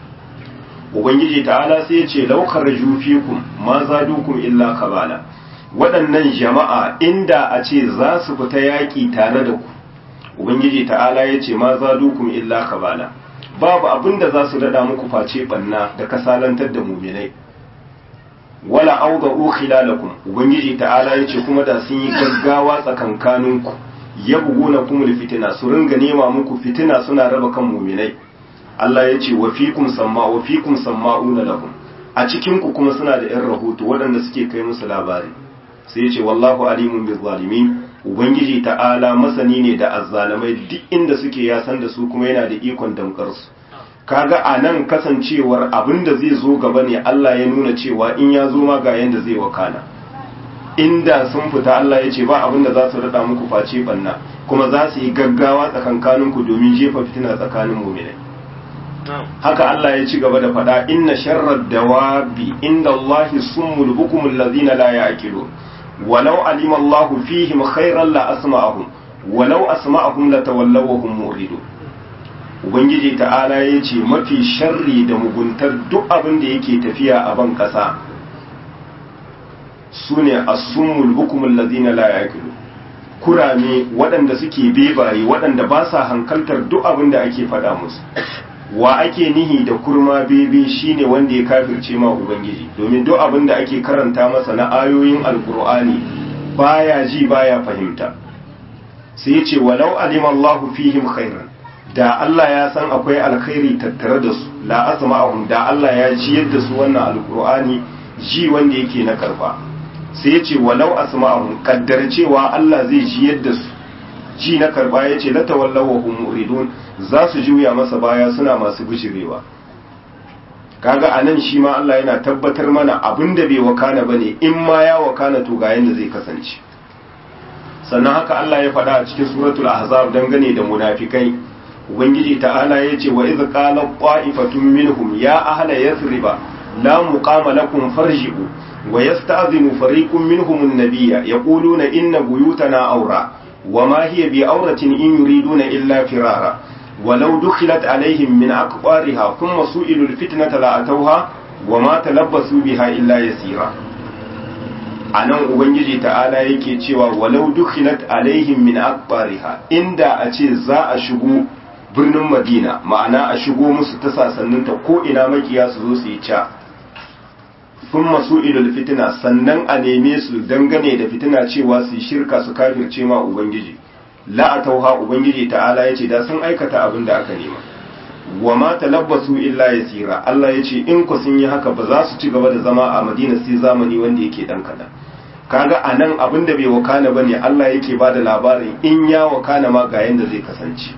ubangiji ta'ala sai ya ce laukar jufikum ma zadukum illa kabala waɗannan jama'a inda a ce za su fita yaƙi tare da ku ubangiji ta'ala ya ce ma za dukun illa kabala babu abin da za su daɗa muku face ɓanna da kasalantar da muminai wala auga ukhilalakum ubangiji ta'ala ya ce kuma da sun yi gaggawa tsakankaninku ya buguna kumul fitina su ringa nema muku fitina suna raba kan muminai Allah ya ce wa fikum samma wa fikum samma'una lahum a cikin ku kuma suna da 'yan rahoto waɗanda suke kai musu labari sai ya ce wallahu alimun bil zalimin ubangiji ta'ala masani ne da azzalamai duk inda suke ya san da su kuma yana da ikon damkar su kaga a nan kasancewar abin da zai zo gaba ne Allah ya nuna cewa in ya zo ma ga yanda zai wakana inda sun fita Allah ya ce ba abin da za su rada muku face banna kuma za su yi gaggawa tsakankaninku domin jefa fitina tsakanin mu'minai haka Allah ya ci gaba da faɗa inna sharrad dawabi inda Allahi summul bukumul ladina la ya'qilun walau alima Allah fihim khairan la asma'ahum walau asma'ahum la tawallaw hum muridun ubangiji ta'ala ya ce mafi sharri da muguntar duk abin da yake tafiya a ban ƙasa sune as-summul bukumul ladina la ya'qilun kurame waɗanda suke bebaye waɗanda ba sa hankaltar duk abin da ake faɗa musu wa ake nihi da kurma bebe shine wanda ya kafirce ma ubangiji domin duk abin da ake karanta masa na ayoyin alkur'ani baya ji baya fahimta sai ya ce walau alima Allah fihim khairan da Allah ya san akwai alkhairi tattare da su la asma'ahum da Allah ya ji yadda su wannan alkur'ani ji wanda yake na karfa sai ya ce walau asma'ahum kaddar cewa Allah zai ji yadda su ji na karba ya ce latawallaw wa hum muridun za su juya masa baya suna masu bishirewa kaga anan shi ma Allah yana tabbatar mana abin da bai wakana bane in ma ya wakana to ga yanda zai kasance sannan haka Allah ya faɗa a cikin suratul ahzab dangane da munafikai ubangiji ta'ala ya ce wa idh qala qa'ifatun minhum ya ahla yathriba la muqama lakum farji'u wa yasta'dhinu fariqun minhum an-nabiyya yaquluna inna buyutana awra وما هي بأورة إن يريدون إلا فرارا ولو دخلت عليهم من أقطارها ثم سئلوا الفتنة لأتوها وما تلبسوا بها إلا يسيرا anan ubangiji ta'ala yake cewa walau dukhilat alaihim min aqbariha inda a ce za a shigo birnin madina ma'ana a shigo musu ta sasanninta ko ina makiya su zo su yi ca sun masu ilul fitina sannan a neme su dangane da fitina cewa su shirka su kafirce ma ubangiji la'atauha ubangiji ta'ala ya ce da sun aikata abin da aka nema wa ma talabbasu illa yasira Allah ya ce in ku sun yi haka ba za su ci gaba da zama a Madina sai zamani wanda yake dan kadan kaga anan abin da bai wakana bane Allah yake ba da labarin in ya wakana ma ga yanda zai kasance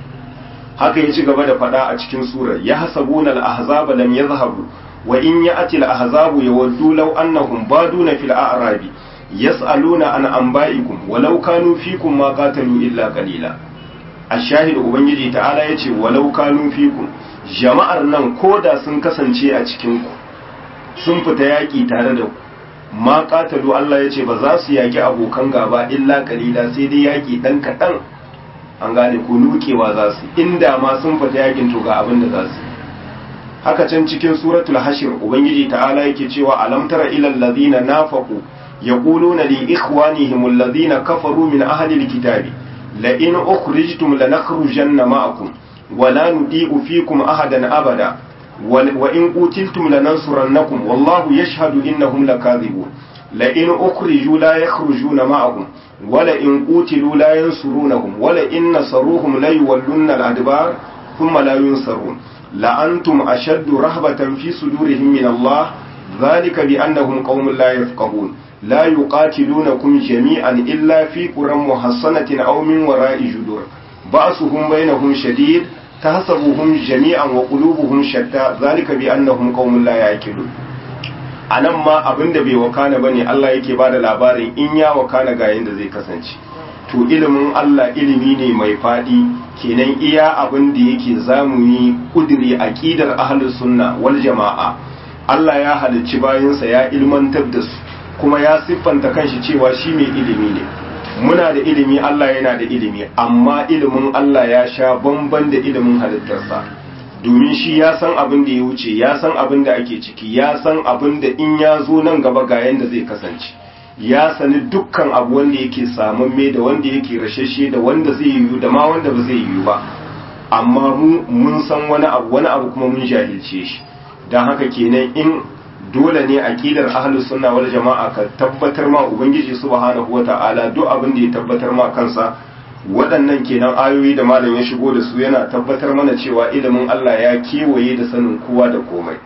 haka ya ci gaba da faɗa a cikin surar ya hasabuna al-ahzaba lam yadhhabu wa in ya'ti al-ahzabu yawaddu law annahum baduna fil a'rabi yas'aluna an anba'ikum walau kanu fikum ma qatalu illa qalila ashahid ubangiji ta'ala yace walau kanu fikum jama'ar nan koda sun kasance a cikin ku sun fita yaki tare da ku ma qatalu Allah yace ba za su yaki abokan gaba illa qalila sai dai yaki dan kadan an gane ko nukewa za su inda ma sun fita yakin to ga abin da za su haka can cikin suratul hashir ubangiji ta'ala yake cewa alam tara ila allazina nafaqu yaquluna li ikhwanihim allazina kafaru min ahli alkitabi la in ukhrijtum lanakhrujanna ma'akum wa la nudi'u fikum ahadan abada wa in qutiltum lanansurannakum wallahu yashhadu innahum lakadhibun la in ukhriju la yakhrujuna ma'akum ولئن قتلوا لا ينصرونهم ولئن نصروهم لا يولون الأدبار ثم لا ينصرون لأنتم أشد رهبة في صدورهم من الله ذلك بأنهم قوم لا يفقهون لا يقاتلونكم جميعا إلا في قرى محصنة أو من وراء جدور بأسهم بينهم شديد تحسبهم جميعا وقلوبهم شتى ذلك بأنهم قوم لا يعقلون a nan ma abin da bai wakana bane Allah yake ba da labarin in ya wakana ga yadda zai kasance to ilimin Allah ilimi ne mai faɗi kenan iya abin da yake zamu yi kudiri aqidar ahlus sunna wal jama'a Allah ya halicci bayansa ya ilmantar da su kuma ya siffanta kanshi cewa shi mai ilimi ne muna da ilimi Allah yana da ilimi amma ilimin Allah ya sha bamban da ilimin halittarsa domin shi ya san abin da ya wuce ya san abin da ake ciki ya san abin da in ya zo nan gaba ga yanda zai kasance ya sani dukkan abu wanda yake samamme da wanda yake rashashe da wanda zai yiwu da ma wanda ba zai yiwu ba amma mu mun san wani abu wani abu kuma mun jahilce shi don haka kenan in dole ne aqidar ahlus sunna wal jama'a ka tabbatar ma ubangiji subhanahu wata'ala duk abin da ya tabbatar ma kansa waɗannan kenan ayoyi da malam ya shigo da su yana tabbatar mana cewa ilimin Allah ya kewaye da sanin kowa da komai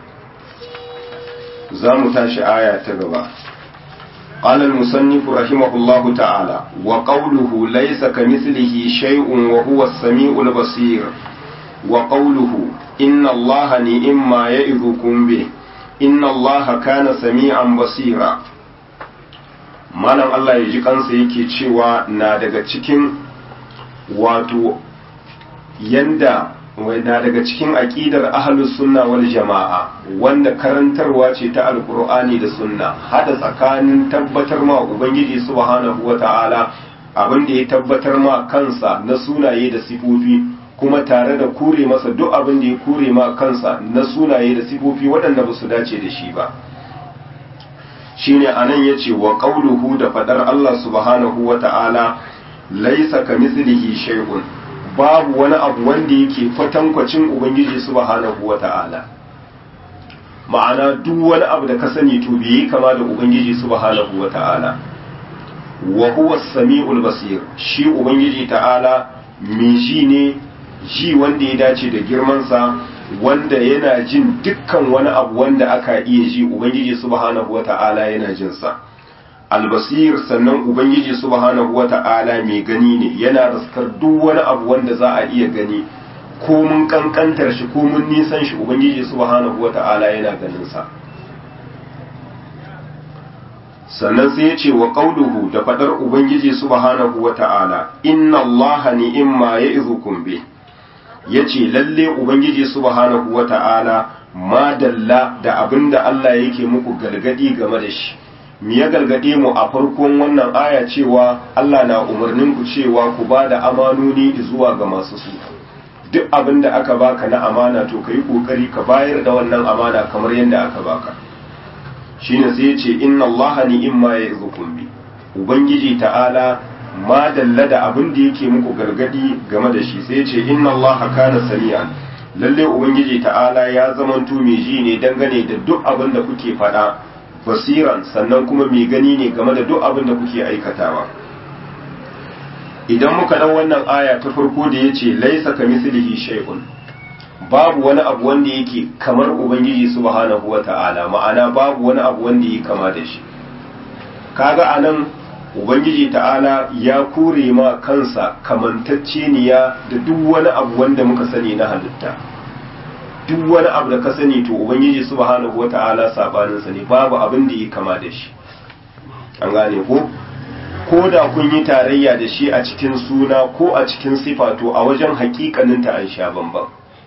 za mu tashi aya ta gaba قال المصنف رحمه الله تعالى وقوله ليس كمثله شيء وهو السميع البصير وقوله إن الله نئم ما يئذكم به إن الله كان سميعا بصيرا malam Allah ya ji kansa yake cewa na daga cikin wato yanda na daga cikin aƙidar ahlus sunna wal jama'a wanda karantarwa ce ta alkur'ani da sunna hada tsakanin tabbatar ma ubangiji subhanahu wata'ala abin da ya tabbatar ma kansa na sunaye da sifofi kuma tare da kure masa duk abin da ya kure ma kansa na sunaye da sifofi waɗanda ba su dace da shi ba shine anan yace wa qauluhu da fadar Allah subhanahu wata'ala laysa kamithlihi shay'un babu wani abu wanda yake kwatankwacin ubangiji subhanahu wata'ala ma'ana duk wani abu da ka sani to bai kama da ubangiji subhanahu wata'ala wa huwa samiul basir shi ubangiji ta'ala mai ji ne ji wanda ya dace da girmansa wanda yana jin dukkan wani abu wanda aka iya ji ubangiji subhanahu wata'ala yana jinsa albasir sannan ubangiji subhanahu wata'ala mai gani ne yana raskar duk wani abu wanda za a iya gani ko mun kankantar shi ko mun nisan shi ubangiji subhanahu wata'ala yana ganin sa sannan sai ya ce wa qauluhu da fadar ubangiji subhanahu wata'ala inna allaha ni'imma ya'izukum bi yace lalle ubangiji subhanahu wata'ala ma dalla da abinda Allah yake muku gargadi game da shi mi ya gargade mu a farkon wannan aya cewa Allah na umarnin ku cewa ku ba da amanoni zuwa ga masu su duk abin da aka baka na amana to ka yi kokari ka bayar da wannan amana kamar yadda aka baka shine sai ya ce inna Allah ni imma ya izukum bi ubangiji ta'ala ma dalla da abin da yake muku gargadi game da shi sai ya ce inna Allah kana sami'an lalle ubangiji ta'ala ya zamanto mai ji ne dangane da duk abin da kuke faɗa basiran sannan kuma mai gani ne game da duk abin da kuke aikatawa idan muka ɗau wannan aya ta farko da ya ce laisa ka mislihi shay'un babu wani abu wanda yake kamar ubangiji subhanahu wa ta'ala ma'ana babu wani abu wanda yake kama da shi kaga anan ubangiji ta'ala ya kore ma kansa kamantacceniya da duk wani abu wanda muka sani na halitta duk wani abu da ka sani to ubangiji subhanahu wata'ala sabanin sa ne babu abin da yi kama da shi an gane ko ko da kun yi tarayya da shi a cikin suna ko a cikin sifa to a wajen hakikanin ta an sha bamban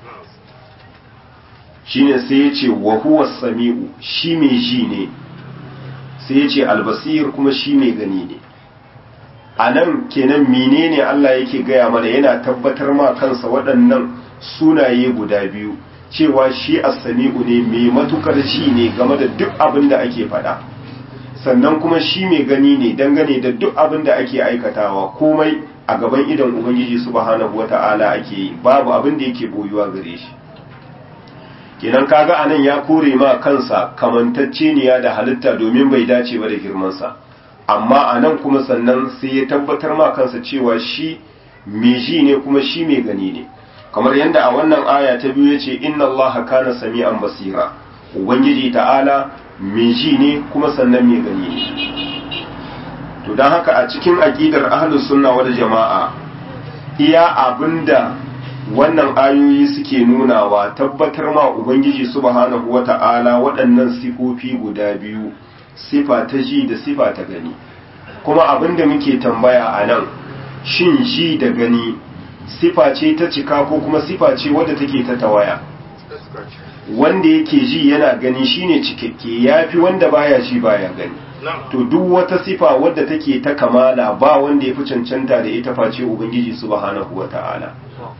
shine sai ya ce wa huwa sami'u shi mai ji ne sai ya ce albasir kuma shi mai gani ne a nan kenan menene Allah yake gaya mana yana tabbatar ma kansa waɗannan sunaye guda biyu cewa shi as-sami'u ne mai matukar shi ne game da duk abin da ake faɗa sannan kuma shi mai gani ne dangane da duk abin da ake aikatawa komai a gaban idan ubangiji subhanahu wata'ala ake yi babu abin da yake boyuwa gare shi kenan kaga anan ya kore ma kansa kamantacce ne da halitta domin bai dace ba da girmansa amma anan kuma sannan sai ya tabbatar ma kansa cewa shi mai ji ne kuma shi mai gani ne kamar yadda a wannan aya ta biyu ya ce inna allaha kana sami'an basira ubangiji ta'ala mai ji ne kuma sannan mai gani ne to don haka a cikin aƙidar ahlus sunna wal jama'a iya abinda wannan ayoyi suke nunawa tabbatar ma ubangiji subhanahu wata'ala waɗannan sifofi guda biyu sifa ta ji da sifa ta gani kuma abinda muke tambaya a nan shin ji da gani sifa ce ta cika ko kuma sifa ce wadda take ta tawaya wanda yake ji yana gani shine cikakke yafi wanda baya ji baya gani to duk wata sifa wadda take ta kamala ba wanda yafi cancanta da ita face ubangiji subhanahu wata'ala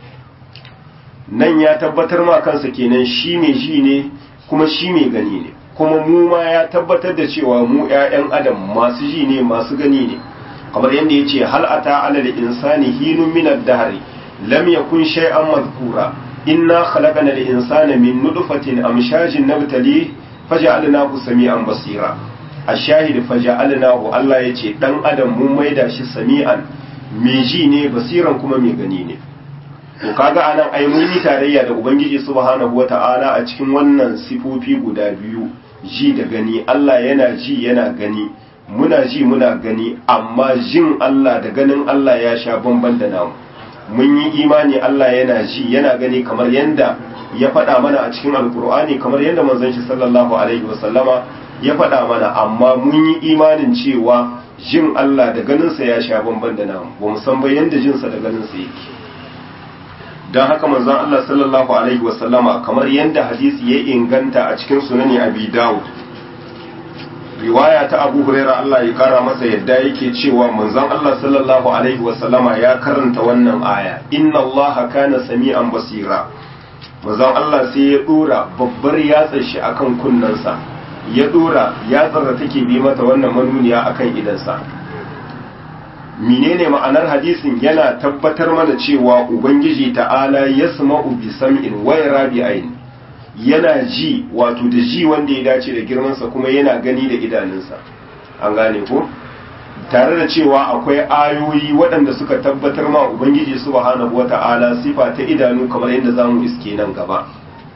nan ya tabbatar ma kansa kenan shi mai ji ne kuma shi mai gani ne kuma mu ma ya tabbatar da cewa mu ƴaƴan adam masu ji ne masu gani ne kamar yadda ya ce hal ata ala insani hinun min ad-dahr lam yakun shay'an madhkura inna khalaqana al-insana min nutfatin amshajin nabtali faja'alnahu sami'an basira ash-shahid faja'alnahu Allah yace dan adam mun maida shi sami'an mai ji ne basiran kuma mai gani ne to kaga anan ai mun yi tarayya da ubangiji subhanahu wata'ala a cikin wannan sifofi guda biyu ji da gani Allah yana ji yana gani muna ji muna gani amma jin Allah da ganin Allah ya sha bamban da namu mun yi imani Allah yana ji yana gani kamar yanda ya faɗa mana a cikin alkur'ani kamar yanda manzon shi sallallahu alaihi wasallama ya faɗa mana amma mun yi imanin cewa jin Allah da ganinsa ya sha bamban da namu ba mu san ba yanda jinsa da ganinsa yake don haka manzon Allah sallallahu alaihi wasallama kamar yanda hadisi ya inganta a cikin sunani abi dawud riwaya ta abu huraira Allah ya kara masa yadda yake cewa manzon Allah sallallahu alaihi wasallama ya karanta wannan aya inna Allah kana sami'an basira manzon Allah sai ya dora babbar yatsar shi akan kunnensa ya dora yatsar da take bi mata wannan manuniya akan idansa menene ma'anar hadisin yana tabbatar mana cewa ubangiji ta'ala yasma'u bi sam'in wa yara bi ayn yana ji wato da ji wanda ya dace da girmansa kuma yana gani da idanunsa an gane ko tare da cewa akwai ayoyi waɗanda suka tabbatar ma ubangiji subhanahu wata'ala sifa ta idanu kamar yadda zamu iske nan gaba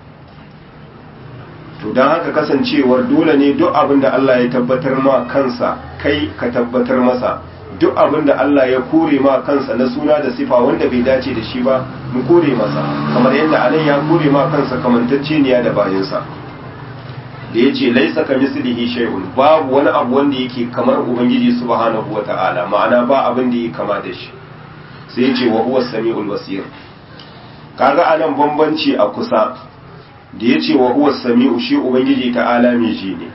to don haka kasancewar dole ne duk abin da Allah ya tabbatar ma kansa kai ka tabbatar masa duk abin da Allah ya kore ma kansa na suna da sifa wanda bai dace da shi ba mu kore masa kamar yadda anan ya kore ma kansa kamantacceniya da bayansa da yace laisa ka mislihi shay'un babu wani abu wanda yake kamar ubangiji subhanahu wata'ala ma'ana ba abin da yake kama da shi sai yace wa huwa samiul basir kaga anan bambanci a kusa da yace wa huwa samiu shi ubangiji ta'ala mai ji ne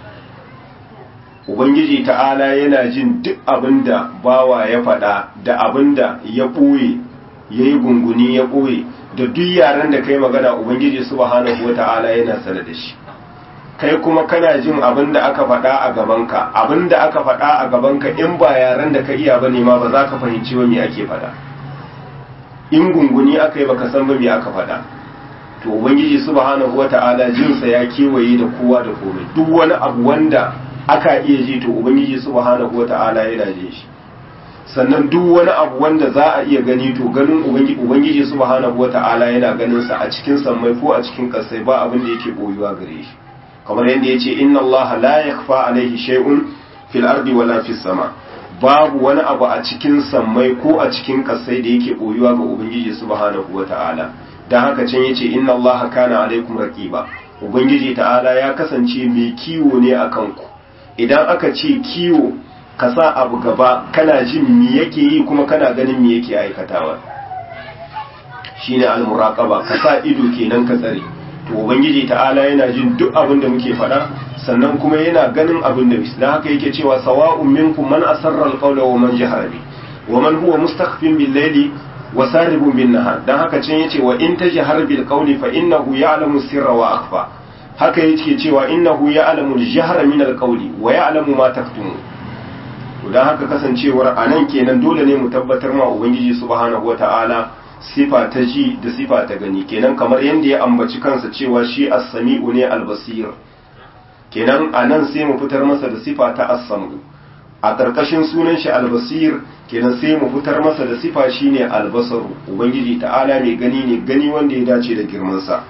Ubangiji ta'ala yana jin duk abin da bawa ya faɗa da abin da ya ɓoye ya yi gunguni ya ɓoye da duk yaren da kai magana Ubangiji subhanahu wa ta'ala yana sane da shi kai kuma kana jin abin da aka faɗa a gabanka abin da aka faɗa a gabanka in ba yaren da ka iya ba ne ma ba za ka fahimci ba me ake faɗa in gunguni aka yi baka san ba me aka faɗa to Ubangiji subhanahu wa ta'ala jinsa ya kewaye da kowa da komai duk wani abu wanda aka iya ji to ubangiji subhanahu wata'ala yana jin shi sannan duk wani abu wanda za a iya gani to ganin ubangiji ubangiji subhanahu wata'ala yana ganin sa a cikin sammai ko a cikin kasai ba abin da yake boyuwa gare shi kamar yadda yace inna allaha la yakhfa alayhi shay'un fil ardi wala fis sama babu wani abu a cikin sammai ko a cikin kasai da yake boyuwa ga ubangiji subhanahu wata'ala dan haka can yace inna allaha kana alaykum raqiba ubangiji ta'ala ya kasance mai kiwo ne akan ku idan aka ce kiwo ka sa abu gaba kana jin mi yake yi kuma kana ganin mi yake aikatawa shine al-muraqaba ka sa ido kenan ka tsare to ubangiji ta'ala yana jin duk abin da muke faɗa sannan kuma yana ganin abin da dan haka yake cewa sawa'un minkum man asarra al-qawla wa man jahara bi wa man huwa mustakhfin bil layli wa saribun bin nahar dan haka can yace wa in tajhar bil qawli fa innahu ya'lamu sirra wa akhfa haka yake cewa innahu ya'lamu al-jahra min al-qawli wa ya'lamu ma taktumu dan haka kasancewar anan kenan dole ne mu tabbatar ma ubangiji subhanahu wata'ala sifa ta ji da sifa ta gani kenan kamar yadda ya ambaci kansa cewa shi as-sami'u ne al-basir kenan anan sai mu fitar masa da sifa ta as-sam'u a ƙarƙashin sunan shi al-basir kenan sai mu fitar masa da sifa shine al-basaru ubangiji ta'ala mai gani ne gani wanda ya dace da girman sa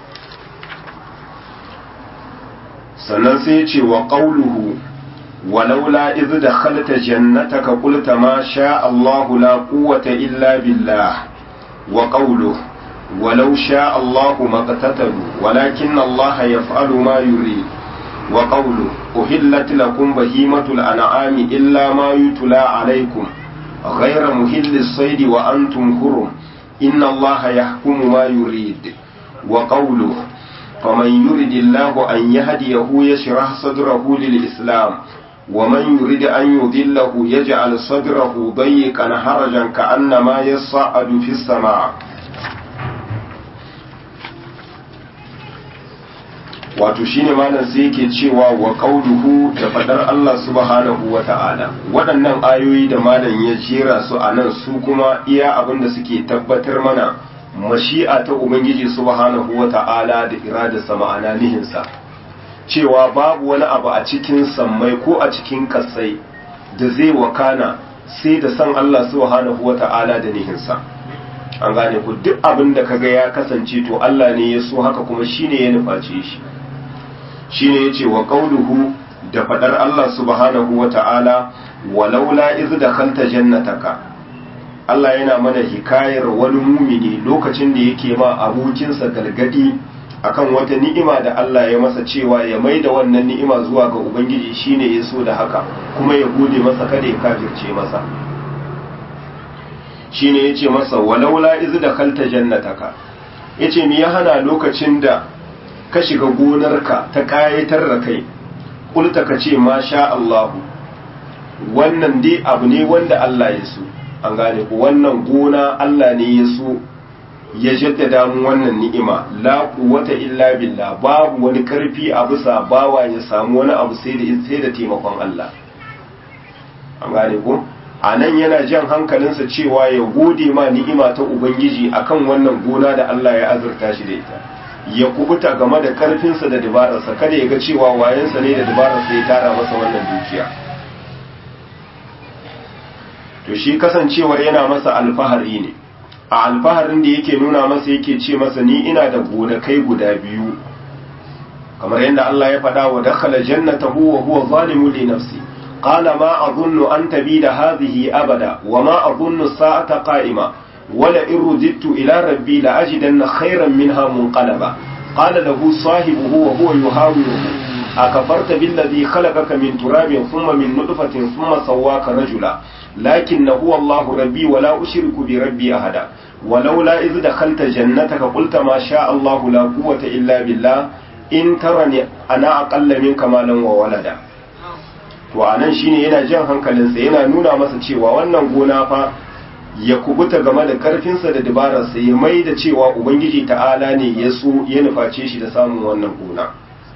sannan sai ya ce wa ƙauluhu walaula iz da khalta jannataka qulta ma sha Allahu la quwwata illa billah wa qawluhu walau sha Allahu maqtatalu walakin Allah yaf'alu ma yurid wa qawluhu uhillat lakum bahimatul an'ami illa ma yutla alaykum ghayra muhillis sayd wa antum hurum inna Allah yahkumu ma yurid wa qawluhu فمن يرد الله أن يهديه يشرح صدره للإسلام ومن يرد أن يضله يجعل صدره ضيقا حرجا كأنما يصعد في السماء wato shine malam sai yake cewa wa qauluhu da fadar Allah subhanahu wa ta'ala waɗannan ayoyi da malam ya jera su a nan su kuma iya abin da suke tabbatar mana mashi'a ta ubangiji subhanahu wa ta'ala da iradarsa ma'ana nihinsa cewa babu wani abu a cikin sammai ko a cikin kasai da zai wakana sai da san Allah subhanahu wa ta'ala da nihinsa an gane ku duk abin da kaga ya kasance to Allah ne ya so haka kuma shine ya nuface shi shine yace wa qauluhu da fadar Allah subhanahu wa ta'ala walaula iz dakhalta jannataka Allah yana mana hikayar wani mumini lokacin da yake ma abokinsa gargadi akan wata ni'ima da Allah ya masa cewa ya mai da wannan ni'ima zuwa ga Ubangiji shine ya so da haka kuma ya gode masa kada ya kafirce masa shine yace masa walaula iz dakhalta jannataka yace me ya hana lokacin da ka shiga gonarka ta kayatar da kai kulta ka ce masha Allah wannan dai abu ne wanda Allah ya so an gane ku wannan gona Allah ne ya so ya jaddada mu wannan ni'ima la quwwata illa billah babu wani karfi a bisa bawa ya samu wani abu sai da sai da taimakon Allah an gane ku anan yana jan hankalinsa cewa ya gode ma ni'ima ta ubangiji akan wannan gona da Allah ya azurta shi da ita ya kubuta game da karfinsa da dabararsa kada ya ga cewa wayansa ne da dabararsa ya tara masa wannan dukiya to shi kasancewar yana masa alfahari ne a alfaharin da yake nuna masa yake ce masa ni ina da gonakai guda biyu kamar yadda Allah ya faɗa wa dakhala jannatahu wa huwa zalimu li nafsi qala ma adhunnu an tabida hadhihi abada wa ma adhunnu sa'ata qa'ima wala in rudittu ila rabbi la ajidanna khayran minha munqalaba qala lahu sahibuhu wa huwa yuhawiruhu akafarta billadhi khalaqaka min turabin thumma min nutfatin thumma sawwaka rajula لكن هو الله ربي ولا أشرك بربي أحدا ولولا إذ دخلت جنتك قلت ما شاء الله لا قوة إلا بالله إن ترني أنا أقل منك مالا وولدا to anan shine yana jan hankalinsa yana nuna masa cewa wannan gona fa ya kubuta game da karfinsa da dabararsa ya mai da cewa ubangiji ta'ala ne ya so ya nuface shi da samun wannan gona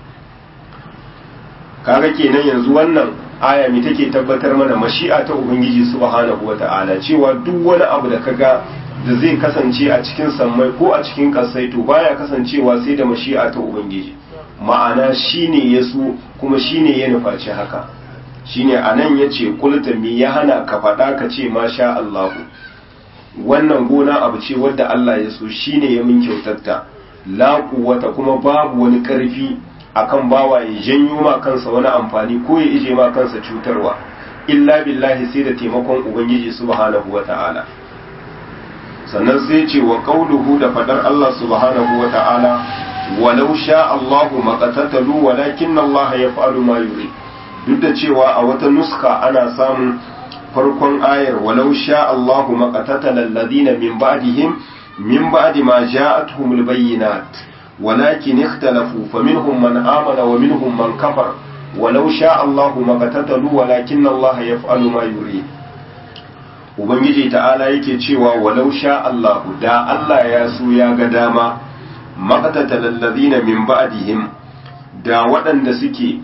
kaga kenan yanzu wannan aya mi take tabbatar mana mashi'a ta ubangiji subhanahu wata'ala cewa duk wani abu da kaga da zai kasance a cikin sammai ko a cikin kasai to baya kasancewa sai da mashi'a ta ubangiji ma'ana shine ya so kuma shine ya nufaci haka shine anan yace kulta mi ya hana ka faɗa ka ce masha Allahu wannan gona abu ce wadda Allah ya so shine ya min kyautatta la quwwata kuma babu wani karfi akan bawa ya janyo ma kansa wani amfani ko ya ije ma kansa cutarwa illa billahi sai da taimakon ubangiji subhanahu wata'ala sannan sai ce wa qauluhu da fadar Allah subhanahu wata'ala walau sha Allahu maqatatalu walakin Allah yaf'alu ma yuri duk da cewa a wata nuska ana samun farkon ayar walau sha Allahu maqatatala alladhina min ba'dihim min ba'di ma ja'atuhumul bayyinat ولكن اختلفوا فمنهم من آمن ومنهم من كفر ولو شاء الله ما قتتلوا ولكن الله يفعل ما يريد Ubangiji ta'ala yake cewa walau sha Allahu da Allah ya so ya ga dama maqtata lallazina min ba'dihim da waɗanda suke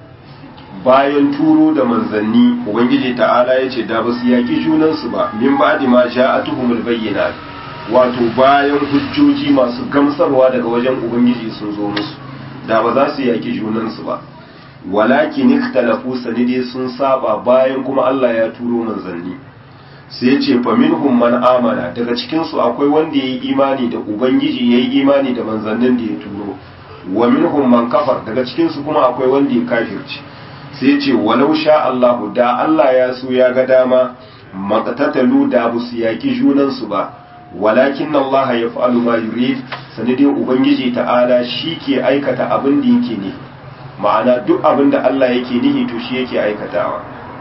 bayan turo da manzanni Ubangiji ta'ala yace da ba su yaki junansu ba min ba'di ma ja'atuhumul bayyinat wato bayan hujjoji masu gamsarwa daga wajen ubangiji sun zo musu da ba za su yaki junansu ba walakin ikhtalafu sanide sun saba bayan kuma Allah ya turo manzanni sai ya ce fa minhum man amana daga cikin su akwai wanda yayi imani da ubangiji yayi imani da manzannin da ya turo wa minhum man kafar daga cikin su kuma akwai wanda ya kafirci sai ya ce walau sha Allah da Allah ya so ya ga dama maqtatalu da bu su yaki junansu ba walakin Allah ya fa'alu ma yurid sanadin Ubangiji ta'ala shi ke aikata abin da yake ne ma'ana duk abin da Allah yake nihi to shi yake aikatawa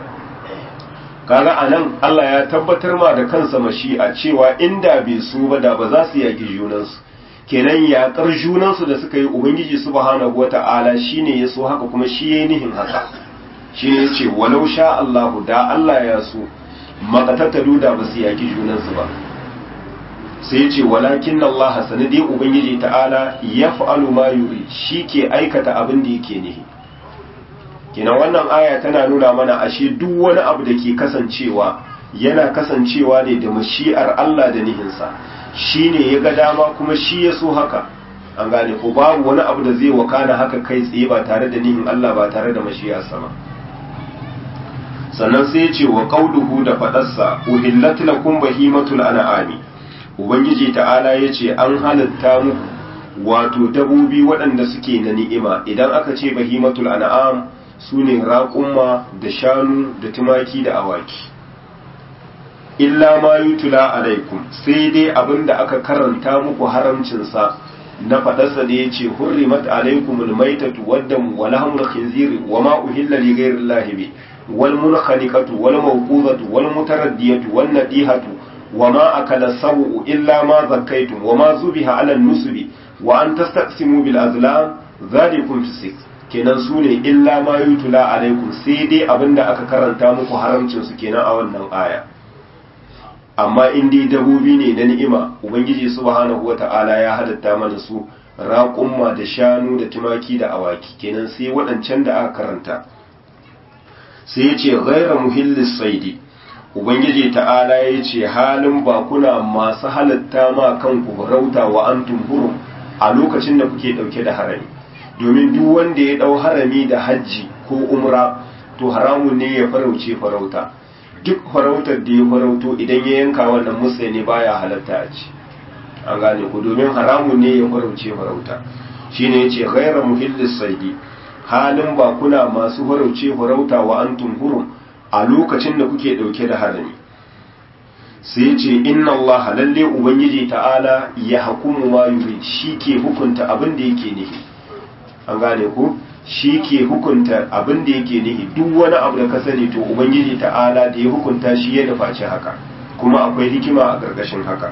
kaga anan Allah ya tabbatar ma da kansa mashi'a cewa inda bai su ba da ba za su yaki junansu kenan yaƙar junansu da suka yi Ubangiji subhanahu wata'ala shine ya so haka kuma shi yayi nihin haka shi ne ce walau sha Allahu da Allah ya so maqatatalu da ba su yaki junansu ba sai ya ce walakin Allah sanadi ubangiji ta'ala ya fa'alu ma yuri shi ke aikata abin da yake nihi kenan wannan aya tana nuna mana ashe duk wani abu da ke kasancewa yana kasancewa ne da mashi'ar Allah da nihinsa shi ne ya ga dama kuma shi ya so haka an gane ko babu wani abu da zai wakana haka kai tsaye ba tare da nihin Allah ba tare da mashi'arsa ba sannan sai ya ce wa qauluhu da fadarsa uhillat lakum bahimatul an'ami ubangiji ta'ala ya ce an halatta muku wato dabobi waɗanda suke na ni'ima idan aka ce bahimatul an'am su ne raƙumma da shanu da tumaki da awaki illa ma yutula alaikum sai dai abin da aka karanta muku haramcinsa na faɗarsa da ya ce hurrimat alaikum almaitatu waddam wa lahmul khinziri wa ma uhilla li ghayri llahi bi wal munkhaliqatu wal mawqudatu wal mutaraddiyatu wan nadihatu wa ma akala sawu illa ma zakkaytum wa ma zubiha ala nusubi wa an tastaqsimu bil azlam dhalikum fisik kenan su ne illa ma yutula alaikum sai dai abinda aka karanta muku haramcin su kenan a wannan aya amma in dai dabobi ne na ni'ima ubangiji subhanahu wata'ala ya hadatta mana su raƙumma da shanu da tumaki da awaki kenan sai waɗancan da aka karanta sai ya ce ghaira muhillis saidi ubangiji ta'ala ya ce halin ba kuna masu halatta ma kanku rauta wa antum hurum a lokacin da kuke ɗauke da harami domin duk wanda ya ɗau harami da hajji ko umra to haramun ne ya farauce farauta duk farautar da ya farauto idan ya yanka wannan musa ne baya halatta a ci an gane ku domin haramun ne ya farauce farauta shine yace ghayra muhillis saidi halin ba kuna masu farauce farauta wa antum hurum a lokacin da kuke dauke da harami sai yace inna allaha lalle ubangiji ta'ala ya hukumu ma yurid shi ke hukunta abin da yake nihi an gane ku shi ke hukunta abin da yake nihi duk wani abu da ka sani to ubangiji ta'ala da ya hukunta shi ya nufaci haka kuma akwai hikima a ƙarƙashin haka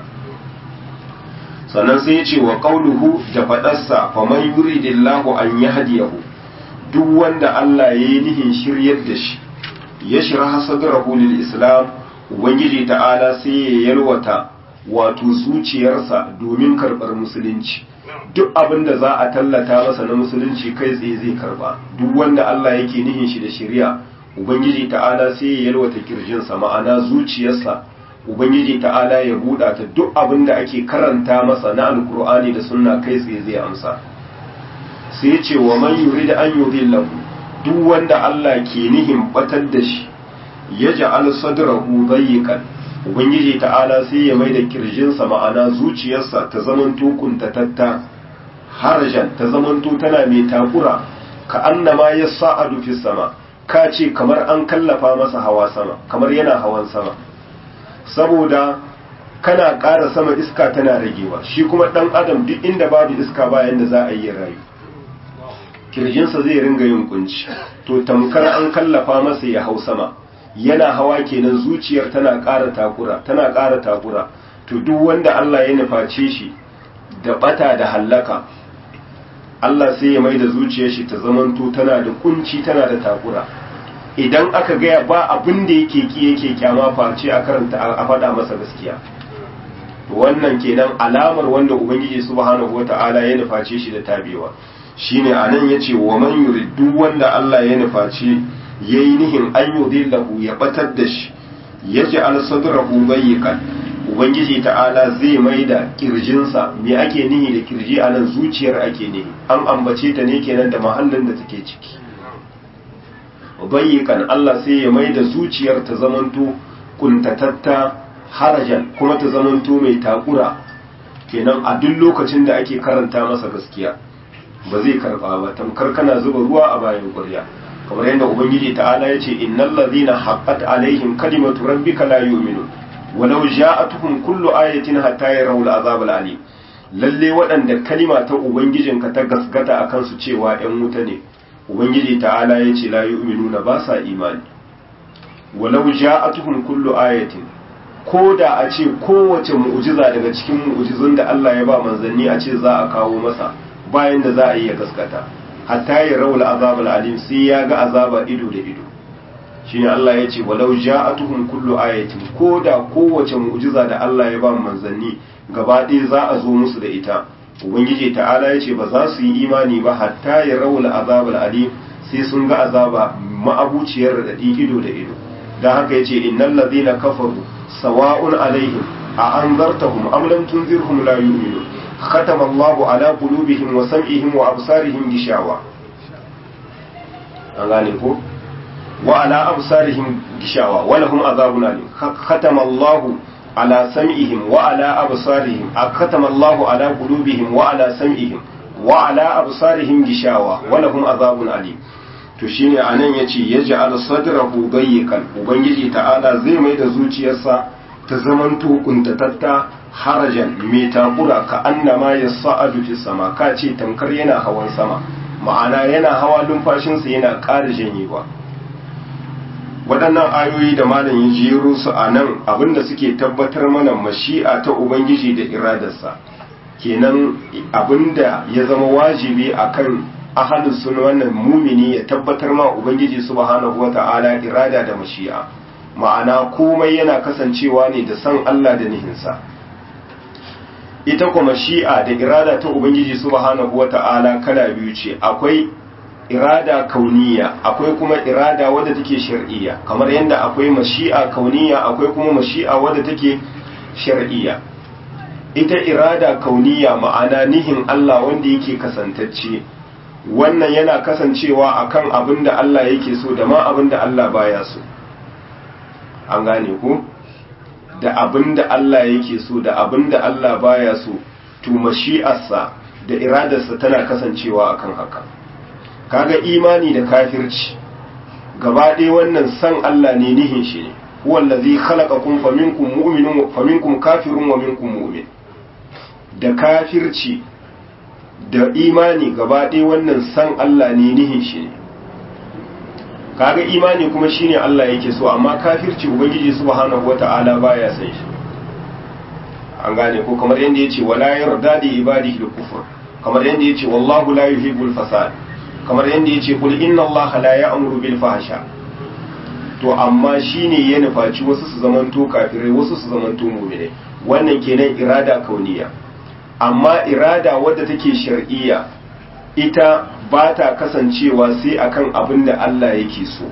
sannan sai ya ce wa qauluhu da faɗarsa faman yuridillahu an yahdiyahu duk wanda Allah ya yi nihin shiryar da shi ya shirha sadrahu lil islam ubangiji ta'ala sai ya yalwata wato zuciyarsa domin karɓar musulunci duk abin da za a tallata masa na musulunci kai tsaye zai karba duk wanda Allah yake nihin shi da shari'a ubangiji ta'ala sai ya yalwata kirjinsa ma'ana zuciyarsa ubangiji ta'ala ya buɗa ta duk abin da ake karanta masa na alkur'ani da sunna kai tsaye zai amsa sai ya ce wa man yurida an yudillahu duk wanda Allah ke nihin batar da shi yaj'al sadrahu dayyiqan ubangiji ta'ala sai ya mai da kirjinsa ma'ana zuciyarsa ta zamanto kuntatatta harajan ta zamanto tana mai takura ka annama ya sa'adu fi sama ka ce kamar an kallafa masa hawa sama kamar yana hawan sama saboda kana ƙara sama iska tana ragewa shi kuma ɗan adam duk inda babu iska bayan da za a yi rayu kirjinsa zai ringa yin kunci to tamkar an kallafa masa ya hau sama yana hawa kenan zuciyar tana ƙara takura tana ƙara takura to duk wanda Allah ya nuface shi da bata da hallaka Allah sai ya mai da zuciyar shi ta zamanto tana da kunci tana da takura idan aka gaya ba abin da yake ki yake kyama face a karanta a faɗa masa gaskiya to wannan kenan alamar wanda ubangiji subhanahu wata'ala ya nuface shi da tabewa shine anan yace wa man yurid duk wanda Allah ya nuface ya yi nihin an yudillahu ya batar da shi ya ji alsadrahu bayyikan ubangiji ta'ala zai mai da kirjinsa me ake nihi da kirji a nan zuciyar ake nihi an ambace ta ne kenan da mahallin da take ciki bayyikan Allah sai ya mai da zuciyar ta zamanto kuntatatta harajan kuma ta zamanto mai takura kenan a duk lokacin da ake karanta masa gaskiya ba zai karba ba tamkar kana zuba ruwa a bayan ƙwarya kamar yadda ubangiji ta'ala ya ce innal ladhina haqqat alaihim kalimatu rabbika la yu'minun walau ja'atuhum kullu ayatin hatta yarawul azab alim lalle waɗanda kalima ta ubangijinka ta gasgata akan su cewa ƴan wuta ne ubangiji ta'ala ya ce la yu'minuna ba sa imani walau ja'atuhum kullu ayatin ko da a ce kowace mu'jiza daga cikin mu'jizun da Allah ya ba manzanni a ce za a kawo masa bayan da za a yi ya gaskata hatta ya rawul azabul alim sai ya ga azaba ido da ido shine Allah ya ce walau ja'atuhum kullu ayatin ko da kowace mu'jiza da Allah ya ba manzanni gaba ɗaya za a zo musu da ita ubangiji ta'ala ya ce ba za su yi imani ba hatta ya rawul azabul alim sai sun ga azaba ma'abuciyar radadi ido da ido dan haka yace innal ladhina kafaru sawa'un alaihim a anzartahum am lam tunzirhum la yu'minun khatama Allahu ala qulubihim wa sam'ihim wa absarihim gishawa an gane ko wa ala absarihim gishawa wa lahum azabun alim khatama Allahu ala sam'ihim wa ala absarihim khatama Allahu ala qulubihim wa ala sam'ihim wa ala absarihim gishawa wa lahum azabun alim to shine anan yace yaj'al sadrahu dayyikan ubangiji ta'ala zai mai da zuciyarsa ta zamanto kuntatatta harajan mai takura ka annama yas'adu fi sama ka ce tamkar yana hawan sama ma'ana yana hawa numfashinsa yana ƙara janyewa waɗannan ayoyi da malam ya jero su a nan abinda suke tabbatar mana mashi'a ta ubangiji da iradarsa kenan abinda ya zama wajibi akan ahalin sun wannan mumini ya tabbatar ma ubangiji subhanahu wata'ala irada da mashi'a ma'ana komai yana kasancewa ne da san Allah da nihinsa ita kuma mashi'a da irada ta ubangiji subhanahu wata'ala kala biyu ce akwai irada kauniya akwai kuma irada wadda take shar'iyya kamar yadda akwai mashi'a kauniya akwai kuma mashi'a wadda take shar'iyya ita irada kauniya ma'ana nihin Allah wanda yake kasantacce wannan yana kasancewa akan abin da Allah yake so da ma abin da Allah baya so an gane ku da abin da Allah yake so da abin da Allah baya so to mashi'arsa da iradarsa tana kasancewa akan haka kaga imani da kafirci gaba ɗaya wannan san Allah ne nihin shi ne wallazi khalaqakum faminkum mu'minun faminkum kafirun wa minkum mu'min da kafirci da imani gaba ɗaya wannan san Allah ne nihin shi ne kaga imani kuma shine Allah yake so amma kafirci ubangiji subhanahu wata'ala baya san shi an gane ko kamar yadda yace wala yarda da ibadihi al-kufr kamar yadda yace wallahu la yuhibbul fasad kamar yadda yace kul inna allaha la ya'muru bil fahsha to amma shine ya nufaci wasu su zamanto kafirai wasu su zamanto mu'mine wannan kenan irada kauniya amma irada wadda take shar'iyya ita ba ta kasancewa sai akan abin da Allah yake so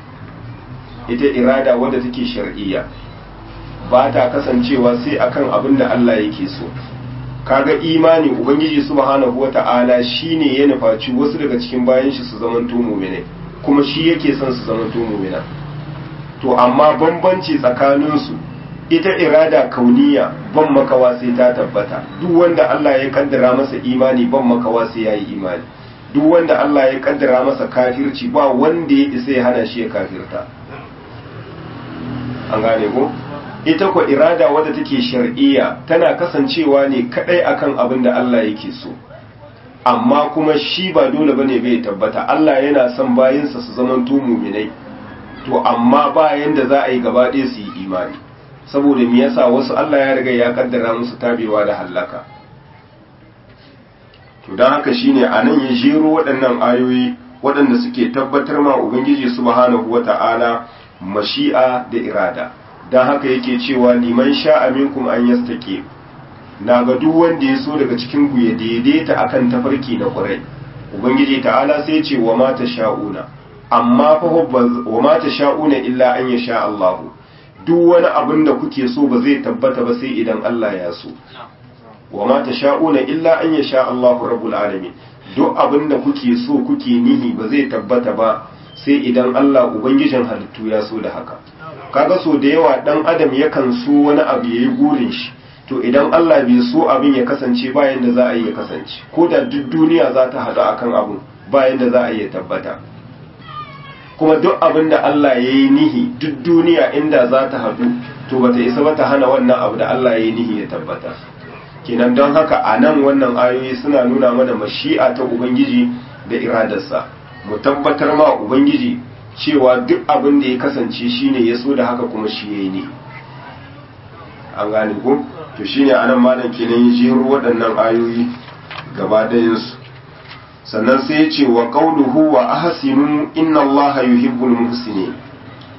ita irada wadda take shar'iyya ba ta kasancewa sai akan abin da Allah yake so kaga imani ubangiji subhanahu wata'ala shine ya nufaci wasu daga cikin bayan shi su zamanto mu'mine kuma shi yake son su zamanto mu'mina to amma bambanci tsakaninsu ita irada kauniya ban makawa sai ta tabbata duk wanda Allah ya kaddara masa imani ban makawa sai yayi imani duk wanda Allah ya kaddara masa kafirci ba wanda ya isa ya hana shi ya kafirta an gane ko ita ko irada wadda take shar'iyya tana kasancewa ne kadai akan abin da Allah yake so amma kuma shi ba dole bane bai tabbata Allah yana son bayinsa su zaman to mu'minai to amma ba yanda za a yi gaba ɗaya su yi imani saboda me yasa wasu Allah ya riga ya kaddara musu tabewa da hallaka to dan haka shine anan ya jero waɗannan ayoyi waɗanda suke tabbatar ma ubangiji subhanahu wata'ala mashi'a da irada dan haka yake cewa liman sha'a minkum an yastaqi na ga duk wanda ya so daga cikin ku ya daidaita akan tafarki na ƙurai ubangiji ta'ala sai ce wa ma sha'una amma fa wa ma sha'una illa an yasha Allahu duk wani abin da kuke so ba zai tabbata ba sai idan Allah ya so wa ma tasha'una illa an yasha Allahu rabbul alamin duk abin da kuke so kuke nihi ba zai tabbata ba sai idan Allah ubangijin halittu ya so da haka kaga so da yawa dan adam yakan so wani abu yayi gurin shi to idan Allah bai so abin ya kasance bayan da za a yi ya kasance ko da duk duniya za ta haɗu akan abun bayan da za a yi ya tabbata kuma duk abin da Allah ya yi nihi duk duniya inda za ta haɗu to bata isa ba ta hana wannan abu da Allah ya yi nihi ya tabbata kenan don haka a nan wannan ayoyi suna nuna mana mashi'a ta ubangiji da iradarsa mu tabbatar ma ubangiji cewa duk abin da ya kasance shine ya so da haka kuma shi ya yi ne an gane ko to shine anan malam kenan ya jero waɗannan ayoyi gaba ɗayansu sannan sai ya ce wa qauluhu wa ahsinu inna allaha yuhibbul muhsinin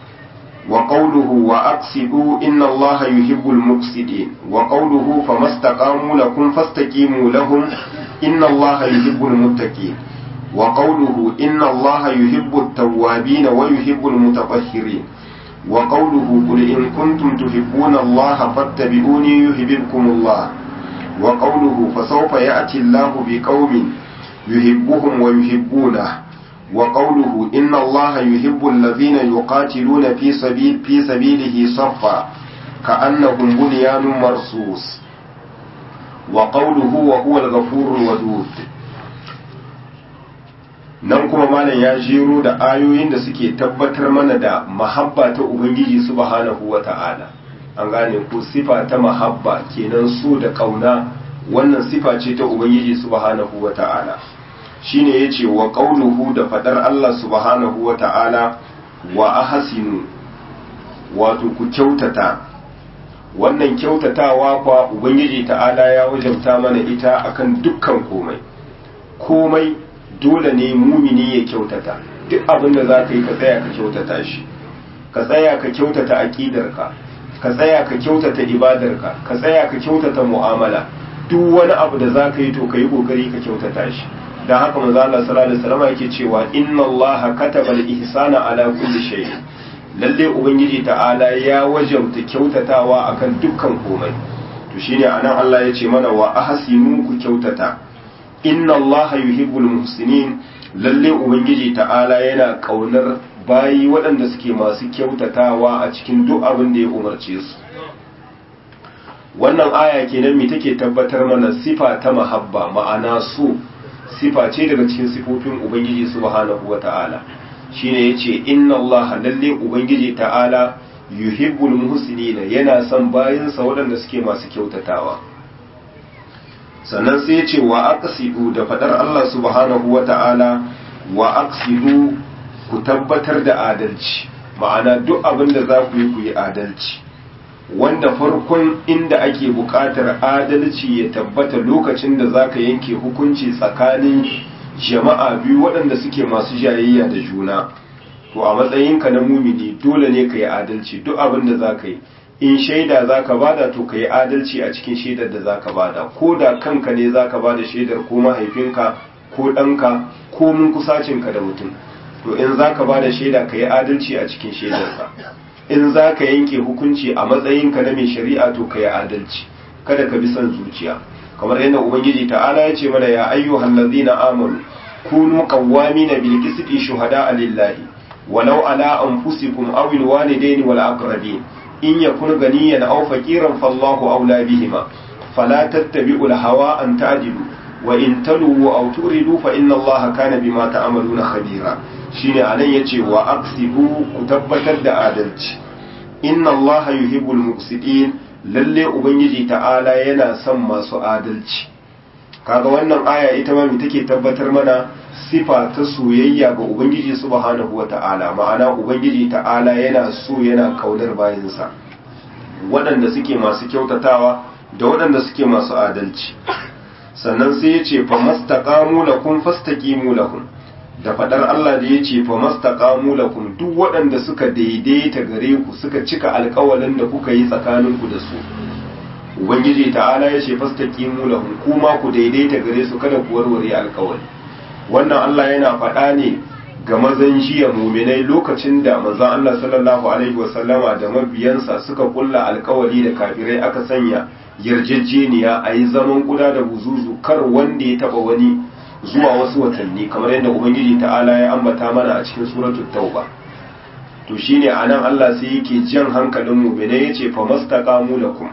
وقوله وأقسطوا إن الله يحب المقسطين وقوله فما استقاموا لكم فاستقيموا لهم إن الله يحب المتقين وقوله إن الله يحب التوابين ويحب المتطهرين وقوله قل إن كنتم تحبون الله فاتبعوني يحببكم الله وقوله فسوف يأتي الله بقوم يحبهم ويحبونه وقوله إن الله يحب الذين يقاتلون في سبيل في سبيله صفا كأنهم بنيان مرصوص وقوله وهو الغفور الودود nan kuma malam ya jero da ayoyin da suke tabbatar mana da mahabba ta ubangiji subhanahu wata'ala an gane ko sifa ta mahabba kenan so da kauna wannan sifa ce ta ubangiji subhanahu wata'ala shine yace wa qauluhu da fadar Allah subhanahu wata'ala wa ahsinu wato ku kyautata wannan kyautatawa kwa ubangiji ta'ala ya wajabta mana ita akan dukkan komai komai dole ne mumini ya kyautata duk abin da za ka yi ka tsaya ka kyautata shi ka tsaya ka kyautata aƙidarka ka tsaya ka kyautata ibadarka ka tsaya ka kyautata mu'amala duk wani abu da za ka yi to ka yi ƙoƙari ka kyautata shi don haka manzo Allah sallallahu alaihi wasallam yake cewa inna Allah kataba al-ihsana ala kulli shay lalle ubangiji ta'ala ya wajabta kyautatawa akan dukkan komai to shine anan Allah ya ce mana wa ahsinu ku kyautata inna Allah yuhibbul muhsinin lalle ubangiji ta'ala yana kaunar bayi waɗanda suke masu kyautatawa a cikin duk abin da ya umarce su wannan aya kenan me take tabbatar mana sifa ta mahabba ma'ana so sifa ce daga cikin sifofin ubangiji subhanahu wata'ala shine yace inna Allah lalle ubangiji ta'ala yuhibbul muhsinina yana son bayinsa waɗanda suke masu kyautatawa sannan sai ce wa aqsidu da fadar Allah subhanahu wata'ala wa aqsidu ku tabbatar da adalci ma'ana duk abin da za ku yi ku yi adalci wanda farkon inda ake buƙatar adalci ya tabbata lokacin da za ka yanke hukunci tsakanin jama'a biyu waɗanda suke masu jayayya da juna to a matsayinka na mumini dole ne ka yi adalci duk abin da za ka yi in shaida za ka bada to ka yi adalci a cikin shaidar da za ka bada ko da kanka ne za ka bada shaidar ko mahaifinka ko ɗanka ko mun kusacinka da mutum to in za ka bada shaida ka yi adalci a cikin shaidarsa in za ka yanke hukunci a matsayinka na mai shari'a to ka yi adalci kada ka bi son zuciya kamar yadda ubangiji ta'ala ya ce mana ya ayyuhal ladzina amanu kunu qawwamina bil qisti shuhada lillahi walau ala anfusikum aw al walidaini wal aqrabin in yakun ganiyan aw faqiran fallahu awla bihima fala tattabi'ul hawa an ta'dilu wa in talu aw turidu fa inna allaha kana bima ta'maluna khabira shine anan yace wa aqsidu ku tabbatar da adalci inna allaha yuhibbul muqsitin lalle ubangiji ta'ala yana son masu adalci kaga wannan aya ita ma me take tabbatar mana sifa ta soyayya ga ubangiji subhanahu wata'ala ma'ana ubangiji ta'ala yana so yana kaunar bayinsa waɗanda suke masu kyautatawa da waɗanda suke masu adalci sannan sai ya ce fa mastaqamu lakum fastaqimu lakum da fadar Allah da ya ce fa mastaqamu lakum duk waɗanda suka daidaita gare ku suka cika alƙawalin da kuka yi tsakaninku da su ubangiji ta'ala ya ce fastaqimu lahum kuma ku daidaita gare su kada ku warware alƙawari wannan Allah yana faɗa ne ga mazan jiya muminai lokacin da manzon Allah sallallahu alaihi wasallama da mabiyansa suka kulla alƙawari da kafirai aka sanya yarjejeniya a yi zaman kuda da buzuzu kar wanda ya taba wani zuwa wasu watanni kamar yadda ubangiji ta'ala ya ambata mana a cikin suratul tauba to shine anan Allah sai yake jan hankalin mu'minai yace fa mastaqamu lakum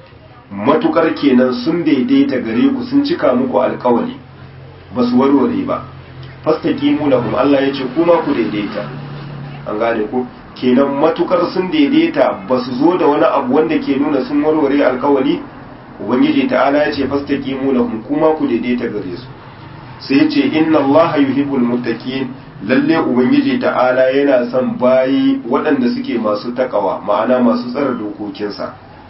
matukar kenan sun daidaita gare ku sun cika muku alkawali ba su warware ba fastaqimu lahum Allah yace kuma ku daidaita an gane ku kenan matukar sun daidaita ba su zo da wani abu wanda ke nuna sun warware alkawali ubangiji ta'ala yace fastaqimu lahum kuma ku daidaita gare su sai yace inna Allah yuhibbul muttaqin lalle ubangiji ta'ala yana son bayi waɗanda suke masu takawa ma'ana masu tsara dokokinsa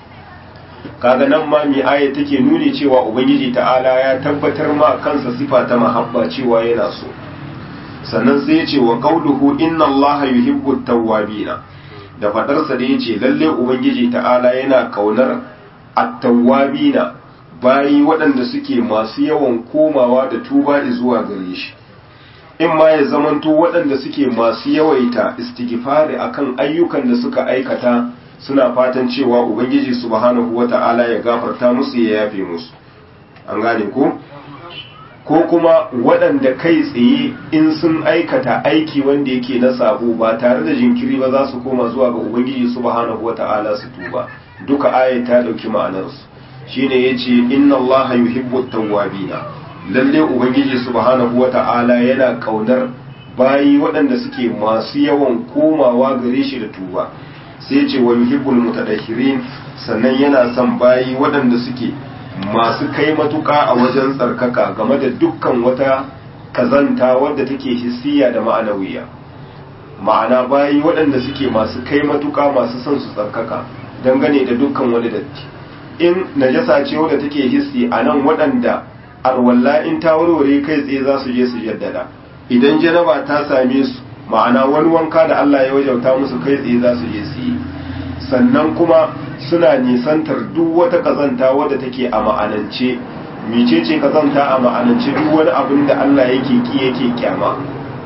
kaga nan ma mi aya take nuni cewa ubangiji ta'ala ya tabbatar ma kansa sifa ta mahabba cewa yana so sannan sai ya ce wa qauluhu inna allaha yuhibbu tawwabina da fadarsa da yace lalle ubangiji ta'ala yana kaunar at-tawwabina bayi waɗanda suke masu yawan komawa da tuba zuwa gare shi in ma ya zamanto waɗanda suke masu yawaita istighfari akan ayyukan da suka aikata suna fatan cewa ubangiji subhanahu wata'ala ya gafarta musu ya yafe musu an gane ko ko kuma waɗanda kai tsaye in sun aikata aiki wanda yake na sabo ba tare da jinkiri ba za su koma zuwa ga ubangiji subhanahu wata'ala su tuba duka ayat ta dauki ma'anarsu shine yace inna allaha yuhibbu at-tawwabina lalle ubangiji subhanahu wata'ala yana kaunar bayi waɗanda suke masu yawan komawa gare shi da tuba sai ce wa yuhibbul mutadahhirin sannan yana son bayi waɗanda suke masu kai matuƙa a wajen tsarkaka game da dukkan wata kazanta wadda take hissiya da ma'anawiya ma'ana bayi waɗanda suke masu kai matuƙa masu son su tsarkaka dangane da dukkan wani datti in najasa ce wadda take hissi a nan waɗanda arwalla in ta warware kai tsaye za su je su jaddada idan janaba ta same su ma'ana wani wanka da Allah ya wajauta musu kai tsaye za su je su yi sannan kuma suna nisantar duk wata kazanta wadda take a ma'anance mecece kazanta a ma'anance duk wani abin da Allah yake ki yake kyama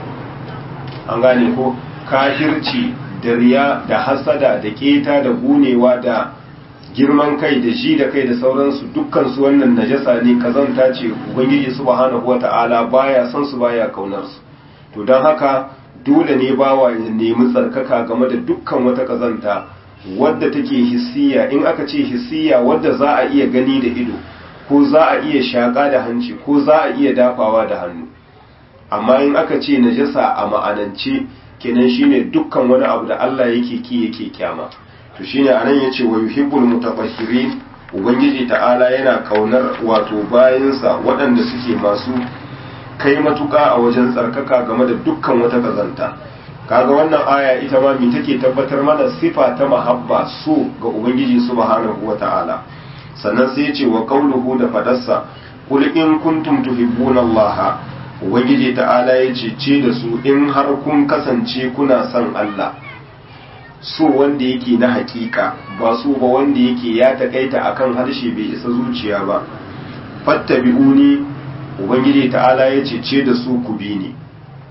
an gane ko kafirci da riya da hasada da keta da gunewa da girman kai da shi da kai da sauransu dukkan su wannan najasa ne kazanta ce ubangiji subhanahu wata'ala baya son su baya kaunar su to don haka dole ne bawa ya nemi tsarkaka game da dukkan wata kazanta wadda take hissiya in aka ce hissiya wadda za a iya gani da ido ko za a iya shaƙa da hanci ko za a iya dafawa da hannu amma in aka ce najasa a ma'anance kenan shine dukkan wani abu da Allah yake ki yake kyama to shine anan yace wa yuhibbul mutatahhirin ubangiji ta'ala yana kaunar wato bayinsa waɗanda suke masu kai matuƙa a wajen tsarkaka game da dukkan wata kazanta kaga wannan aya ita ma mi take tabbatar mana sifa ta mahabba so ga ubangiji subhanahu wata'ala sannan sai ya ce wa qauluhu da fadarsa qul in kuntum tuhibbuna allaha ubangiji ta'ala ya ce ce da su in har kun kasance kuna son Allah so wanda yake na hakika ba so ba wanda yake ya takaita akan harshe bai isa zuciya ba fattabi'uni ubangiji ta'ala ya ce ce da su ku bi ni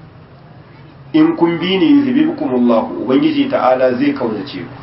in kun bi ni yuhibbukumullahu ubangiji ta'ala zai kaunace ku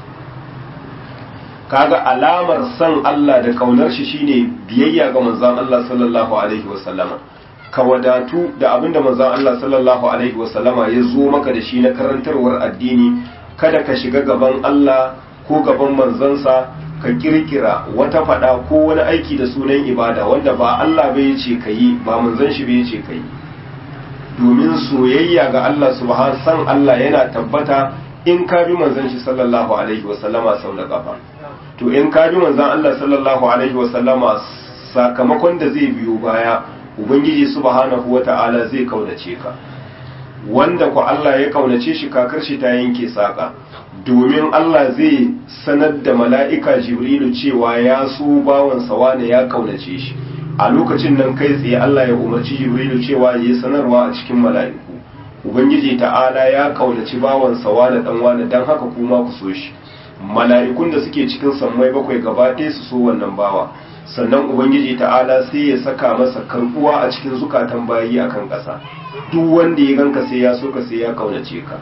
kaga alamar san Allah da kaunar shi shine biyayya ga manzon Allah sallallahu alaihi wasallama ka wadatu da abinda manzon Allah sallallahu alaihi wasallama ya zo maka da shi na karantarwar addini kada ka shiga gaban Allah ko gaban manzansa ka kirkira wata fada ko wani aiki da sunan ibada wanda ba Allah bai ce ka yi ba manzon shi bai ce ka yi domin soyayya ga Allah subhanahu san Allah yana tabbata in ka bi manzon shi sallallahu alaihi wasallama sau da kafa to in ka bi manzon Allah sallallahu alaihi wasallama sakamakon da zai biyo baya ubangiji subhanahu wata'ala zai kaunace ka wanda ku Allah ya kaunace shi kakar shi ta yanke saka domin Allah zai sanar da mala'ika jibrilu cewa ya so bawansa wane ya kaunace shi a lokacin nan kai tsaye Allah ya umarci jibrilu cewa ya yi sanarwa a cikin mala'iku ubangiji ta'ala ya kaunaci bawansa wane dan wane dan haka kuma ku so shi mala'ikun da suke cikin sammai bakwai gaba ɗaya su so wannan bawa sannan ubangiji ta'ala sai ya saka masa karbuwa a cikin zukatan bayi akan ƙasa duk wanda ya ganka sai ya so ka sai ya kaunace ka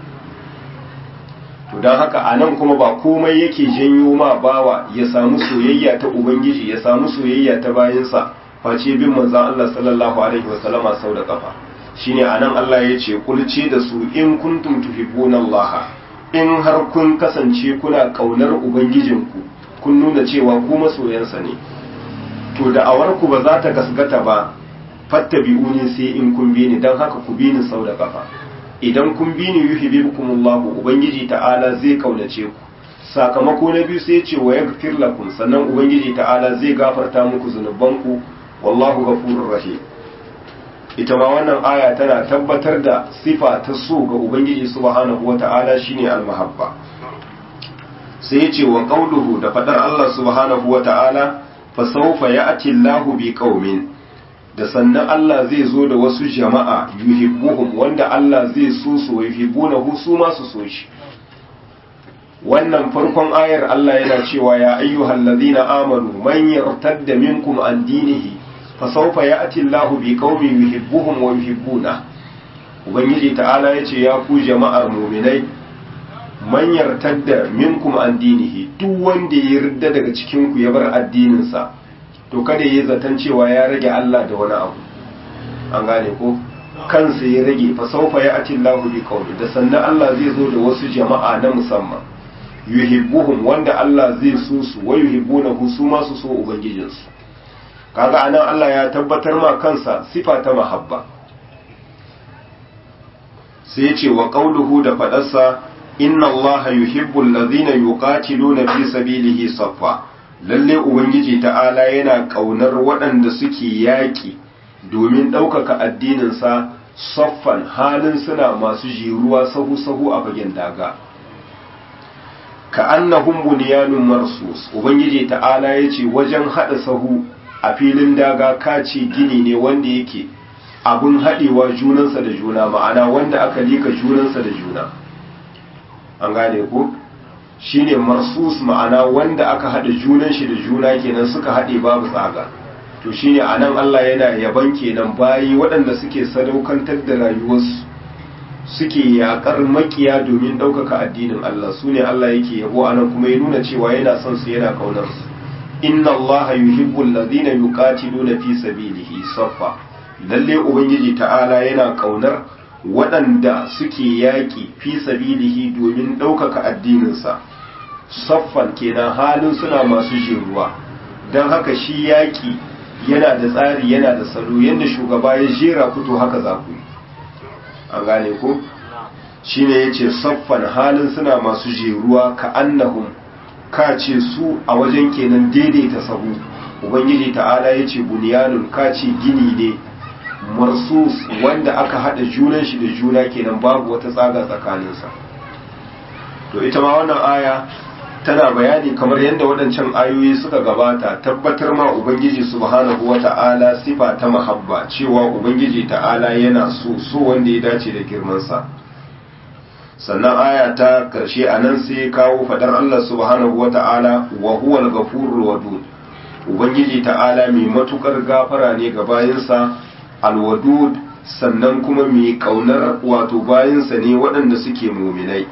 to don haka a nan kuma ba komai yake janyo ma bawa ya samu soyayya ta ubangiji ya samu soyayya ta bayinsa face bin manzon Allah sallallahu alaihi wasallama sau da kafa shine anan Allah ya ce kulce da su in kuntum tuhibbuna Allah in har kun kasance kuna kaunar ubangijinku kun nuna cewa ku masoyansa ne to da awarku ba za ta gasgata ba fattabi'uni sai in kun bi ni dan haka ku bi ni sau da kafa idan kun bi ni yuhibbukumullahu ubangiji ta'ala zai kaunace ku sakamako na biyu sai ce wa yaghfir lakum sannan ubangiji ta'ala zai gafarta muku zunubanku wallahu ghafurur rahim ita ma wannan aya tana tabbatar da sifa ta so ga ubangiji subhanahu wata'ala shine almahabba sai ya ce wa qauluhu da fadar Allah subhanahu wata'ala fa sawfa ya'ti Allahu bi qaumin da sannan Allah zai zo da wasu jama'a yuhibbuhum wanda Allah zai so su wa yuhibbunahu su ma su so shi wannan farkon ayar Allah yana cewa ya ayyuhal ladhina amanu man yartadda minkum an dinihi fa sawfa ya'ti Allahu bi qaumin yuhibbuhum wa yuhibbuna ubangiji ta'ala yace ya ku jama'ar mu'minai man yartadda minkum an dinihi duk wanda ya yarda daga cikin ku ya bar addinin sa to kada yayi zaton cewa ya rage Allah da wani abu an gane ko kansa ya rage fa sawfa ya'ti Allahu bi qaumin da sannan Allah zai zo da wasu jama'a na musamman yuhibbuhum wanda Allah zai so su wa yuhibbunahu su ma su so ubangijinsu kaga anan Allah ya tabbatar ma kansa sifa ta mahabba sai ya ce wa qauluhu da fadarsa inna Allah yuhibbu allazina yuqatiluna fi sabilihi saffa lalle ubangiji ta'ala yana kaunar waɗanda suke yaƙi domin ɗaukaka addininsa saffan halin suna masu jiruwa sahu-sahu a fagen daga ka annahum bunyanun marsus ubangiji ta'ala yace wajen hada sahu a filin daga kace gini ne wanda yake abun hadewa junansa da juna ma'ana wanda aka lika junansa da juna an gane ko shine marsus ma'ana wanda aka hada junan shi da juna kenan suka hade babu tsaga to shine anan Allah yana yaban kenan bayi waɗanda suke sadaukantar da rayuwarsu suke yakar makiya domin ɗaukaka addinin Allah su ne Allah yake yabo a nan kuma ya nuna cewa yana son su yana kaunar su inna Allah yuhibbul ladina yuqatiluna fi sabilihi saffa lalle ubangiji ta'ala yana kaunar waɗanda suke yaƙi fi sabilihi domin ɗaukaka addininsa saffan kenan halin suna masu ruwa don haka shi yaƙi yana da tsari yana da salo yadda shugaba ya jera fito haka za ku yi an gane ko shine yace saffan halin suna masu jeruwa ka annahum ka ce su a wajen kenan daidaita sahu ubangiji ta'ala yace bunyanun ka ce gini ne marsus wanda aka hada junan shi da juna kenan babu wata tsaga tsakaninsa to ita ma wannan aya tana bayani kamar yadda waɗancan ayoyi suka gabata tabbatar ma ubangiji subhanahu wata'ala sifa ta mahabba cewa ubangiji ta'ala yana so so wanda ya dace da girmansa sannan aya ta karshe a nan sai kawo fadar Allah subhanahu wata'ala wa huwal ghafurur wadud ubangiji ta'ala mai matukar gafara ne ga bayinsa alwadud sannan kuma mai kaunar wato bayinsa ne waɗanda suke muminai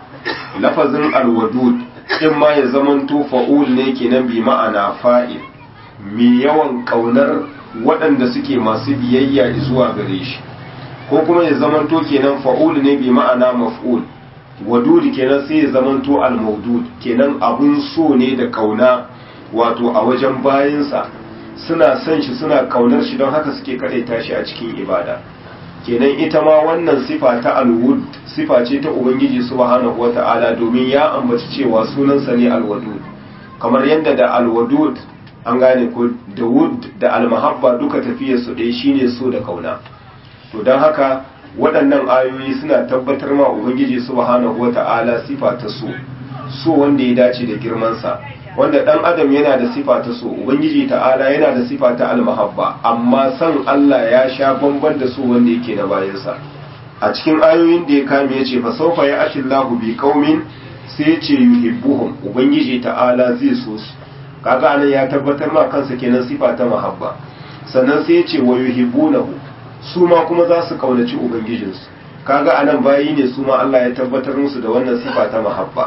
lafazin alwadud in ma ya zamanto fa'ul ne kenan bi ma'ana fa'il mai yawan kaunar waɗanda suke masu biyayya zuwa gare shi ko kuma ya zamanto kenan fa'ul ne bi ma'ana maf'ul wadud kenan sai ya zamanto al-mawdud kenan abun so ne da kauna wato a wajen bayinsa suna son shi suna kaunar shi don haka suke kadaita shi a cikin ibada kenan ita ma wannan sifa ta alwud sifa ce ta ubangiji subhanahu wata'ala domin ya ambaci cewa sunansa ne alwadud kamar yadda da alwadud an gane ko da wud da almahabba duka tafiyar su ɗaya shine so da kauna to don haka waɗannan ayoyi suna tabbatar ma ubangiji subhanahu wata'ala sifa ta so so wanda ya dace da girmansa wanda dan adam yana da sifa ta so ubangiji ta'ala yana da sifa ta almahabba amma san Allah ya sha bamban da so wanda yake na bayansa a cikin ayoyin da ya kame ya ce fa sawfa ya'ti Allahu bi qaumin sai ya ce yuhibbuhum ubangiji ta'ala zai so su kaga anan ya tabbatar ma kansa kenan sifa ta mahabba sannan sai ya ce wa yuhibbunahu su ma kuma za su kaunaci ubangijinsu kaga anan bayi ne su ma Allah ya tabbatar musu da wannan sifa ta mahabba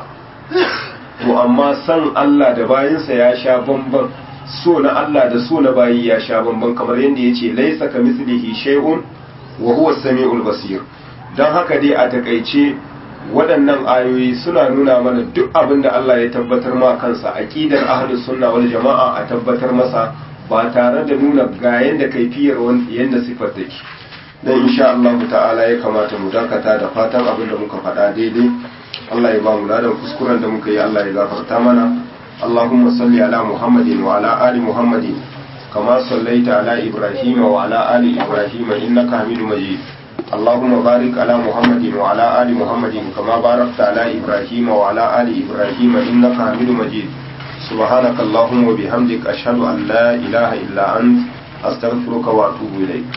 to amma san Allah da bayinsa ya sha bamban so na Allah da so na bayi ya sha bamban kamar yadda ya ce laisa ka mislihi shay'un wa huwa samiul basir don haka dai a takaice waɗannan ayoyi suna nuna mana duk abin da Allah ya tabbatar ma kansa aqidar ahlus sunna wal jama'a a tabbatar masa ba tare da nuna ga yanda kaifiyar yanda sifar take dan insha Allah ta'ala ya kamata mu dakata da fatan abin da muka faɗa daidai Allah ya ba mu ladan kuskuren da muka yi Allah ya gafarta mana Allahumma salli ala Muhammadin wa ala ali Muhammadin kama sallaita ala Ibrahim wa ala ali Ibrahim innaka Hamidum Majid اللهم بارك على محمد وعلى آل محمد كما باركت على إبراهيم وعلى آل إبراهيم إنك حميد مجيد سبحانك اللهم وبحمدك أشهد أن لا إله إلا أنت أستغفرك وأتوب إليك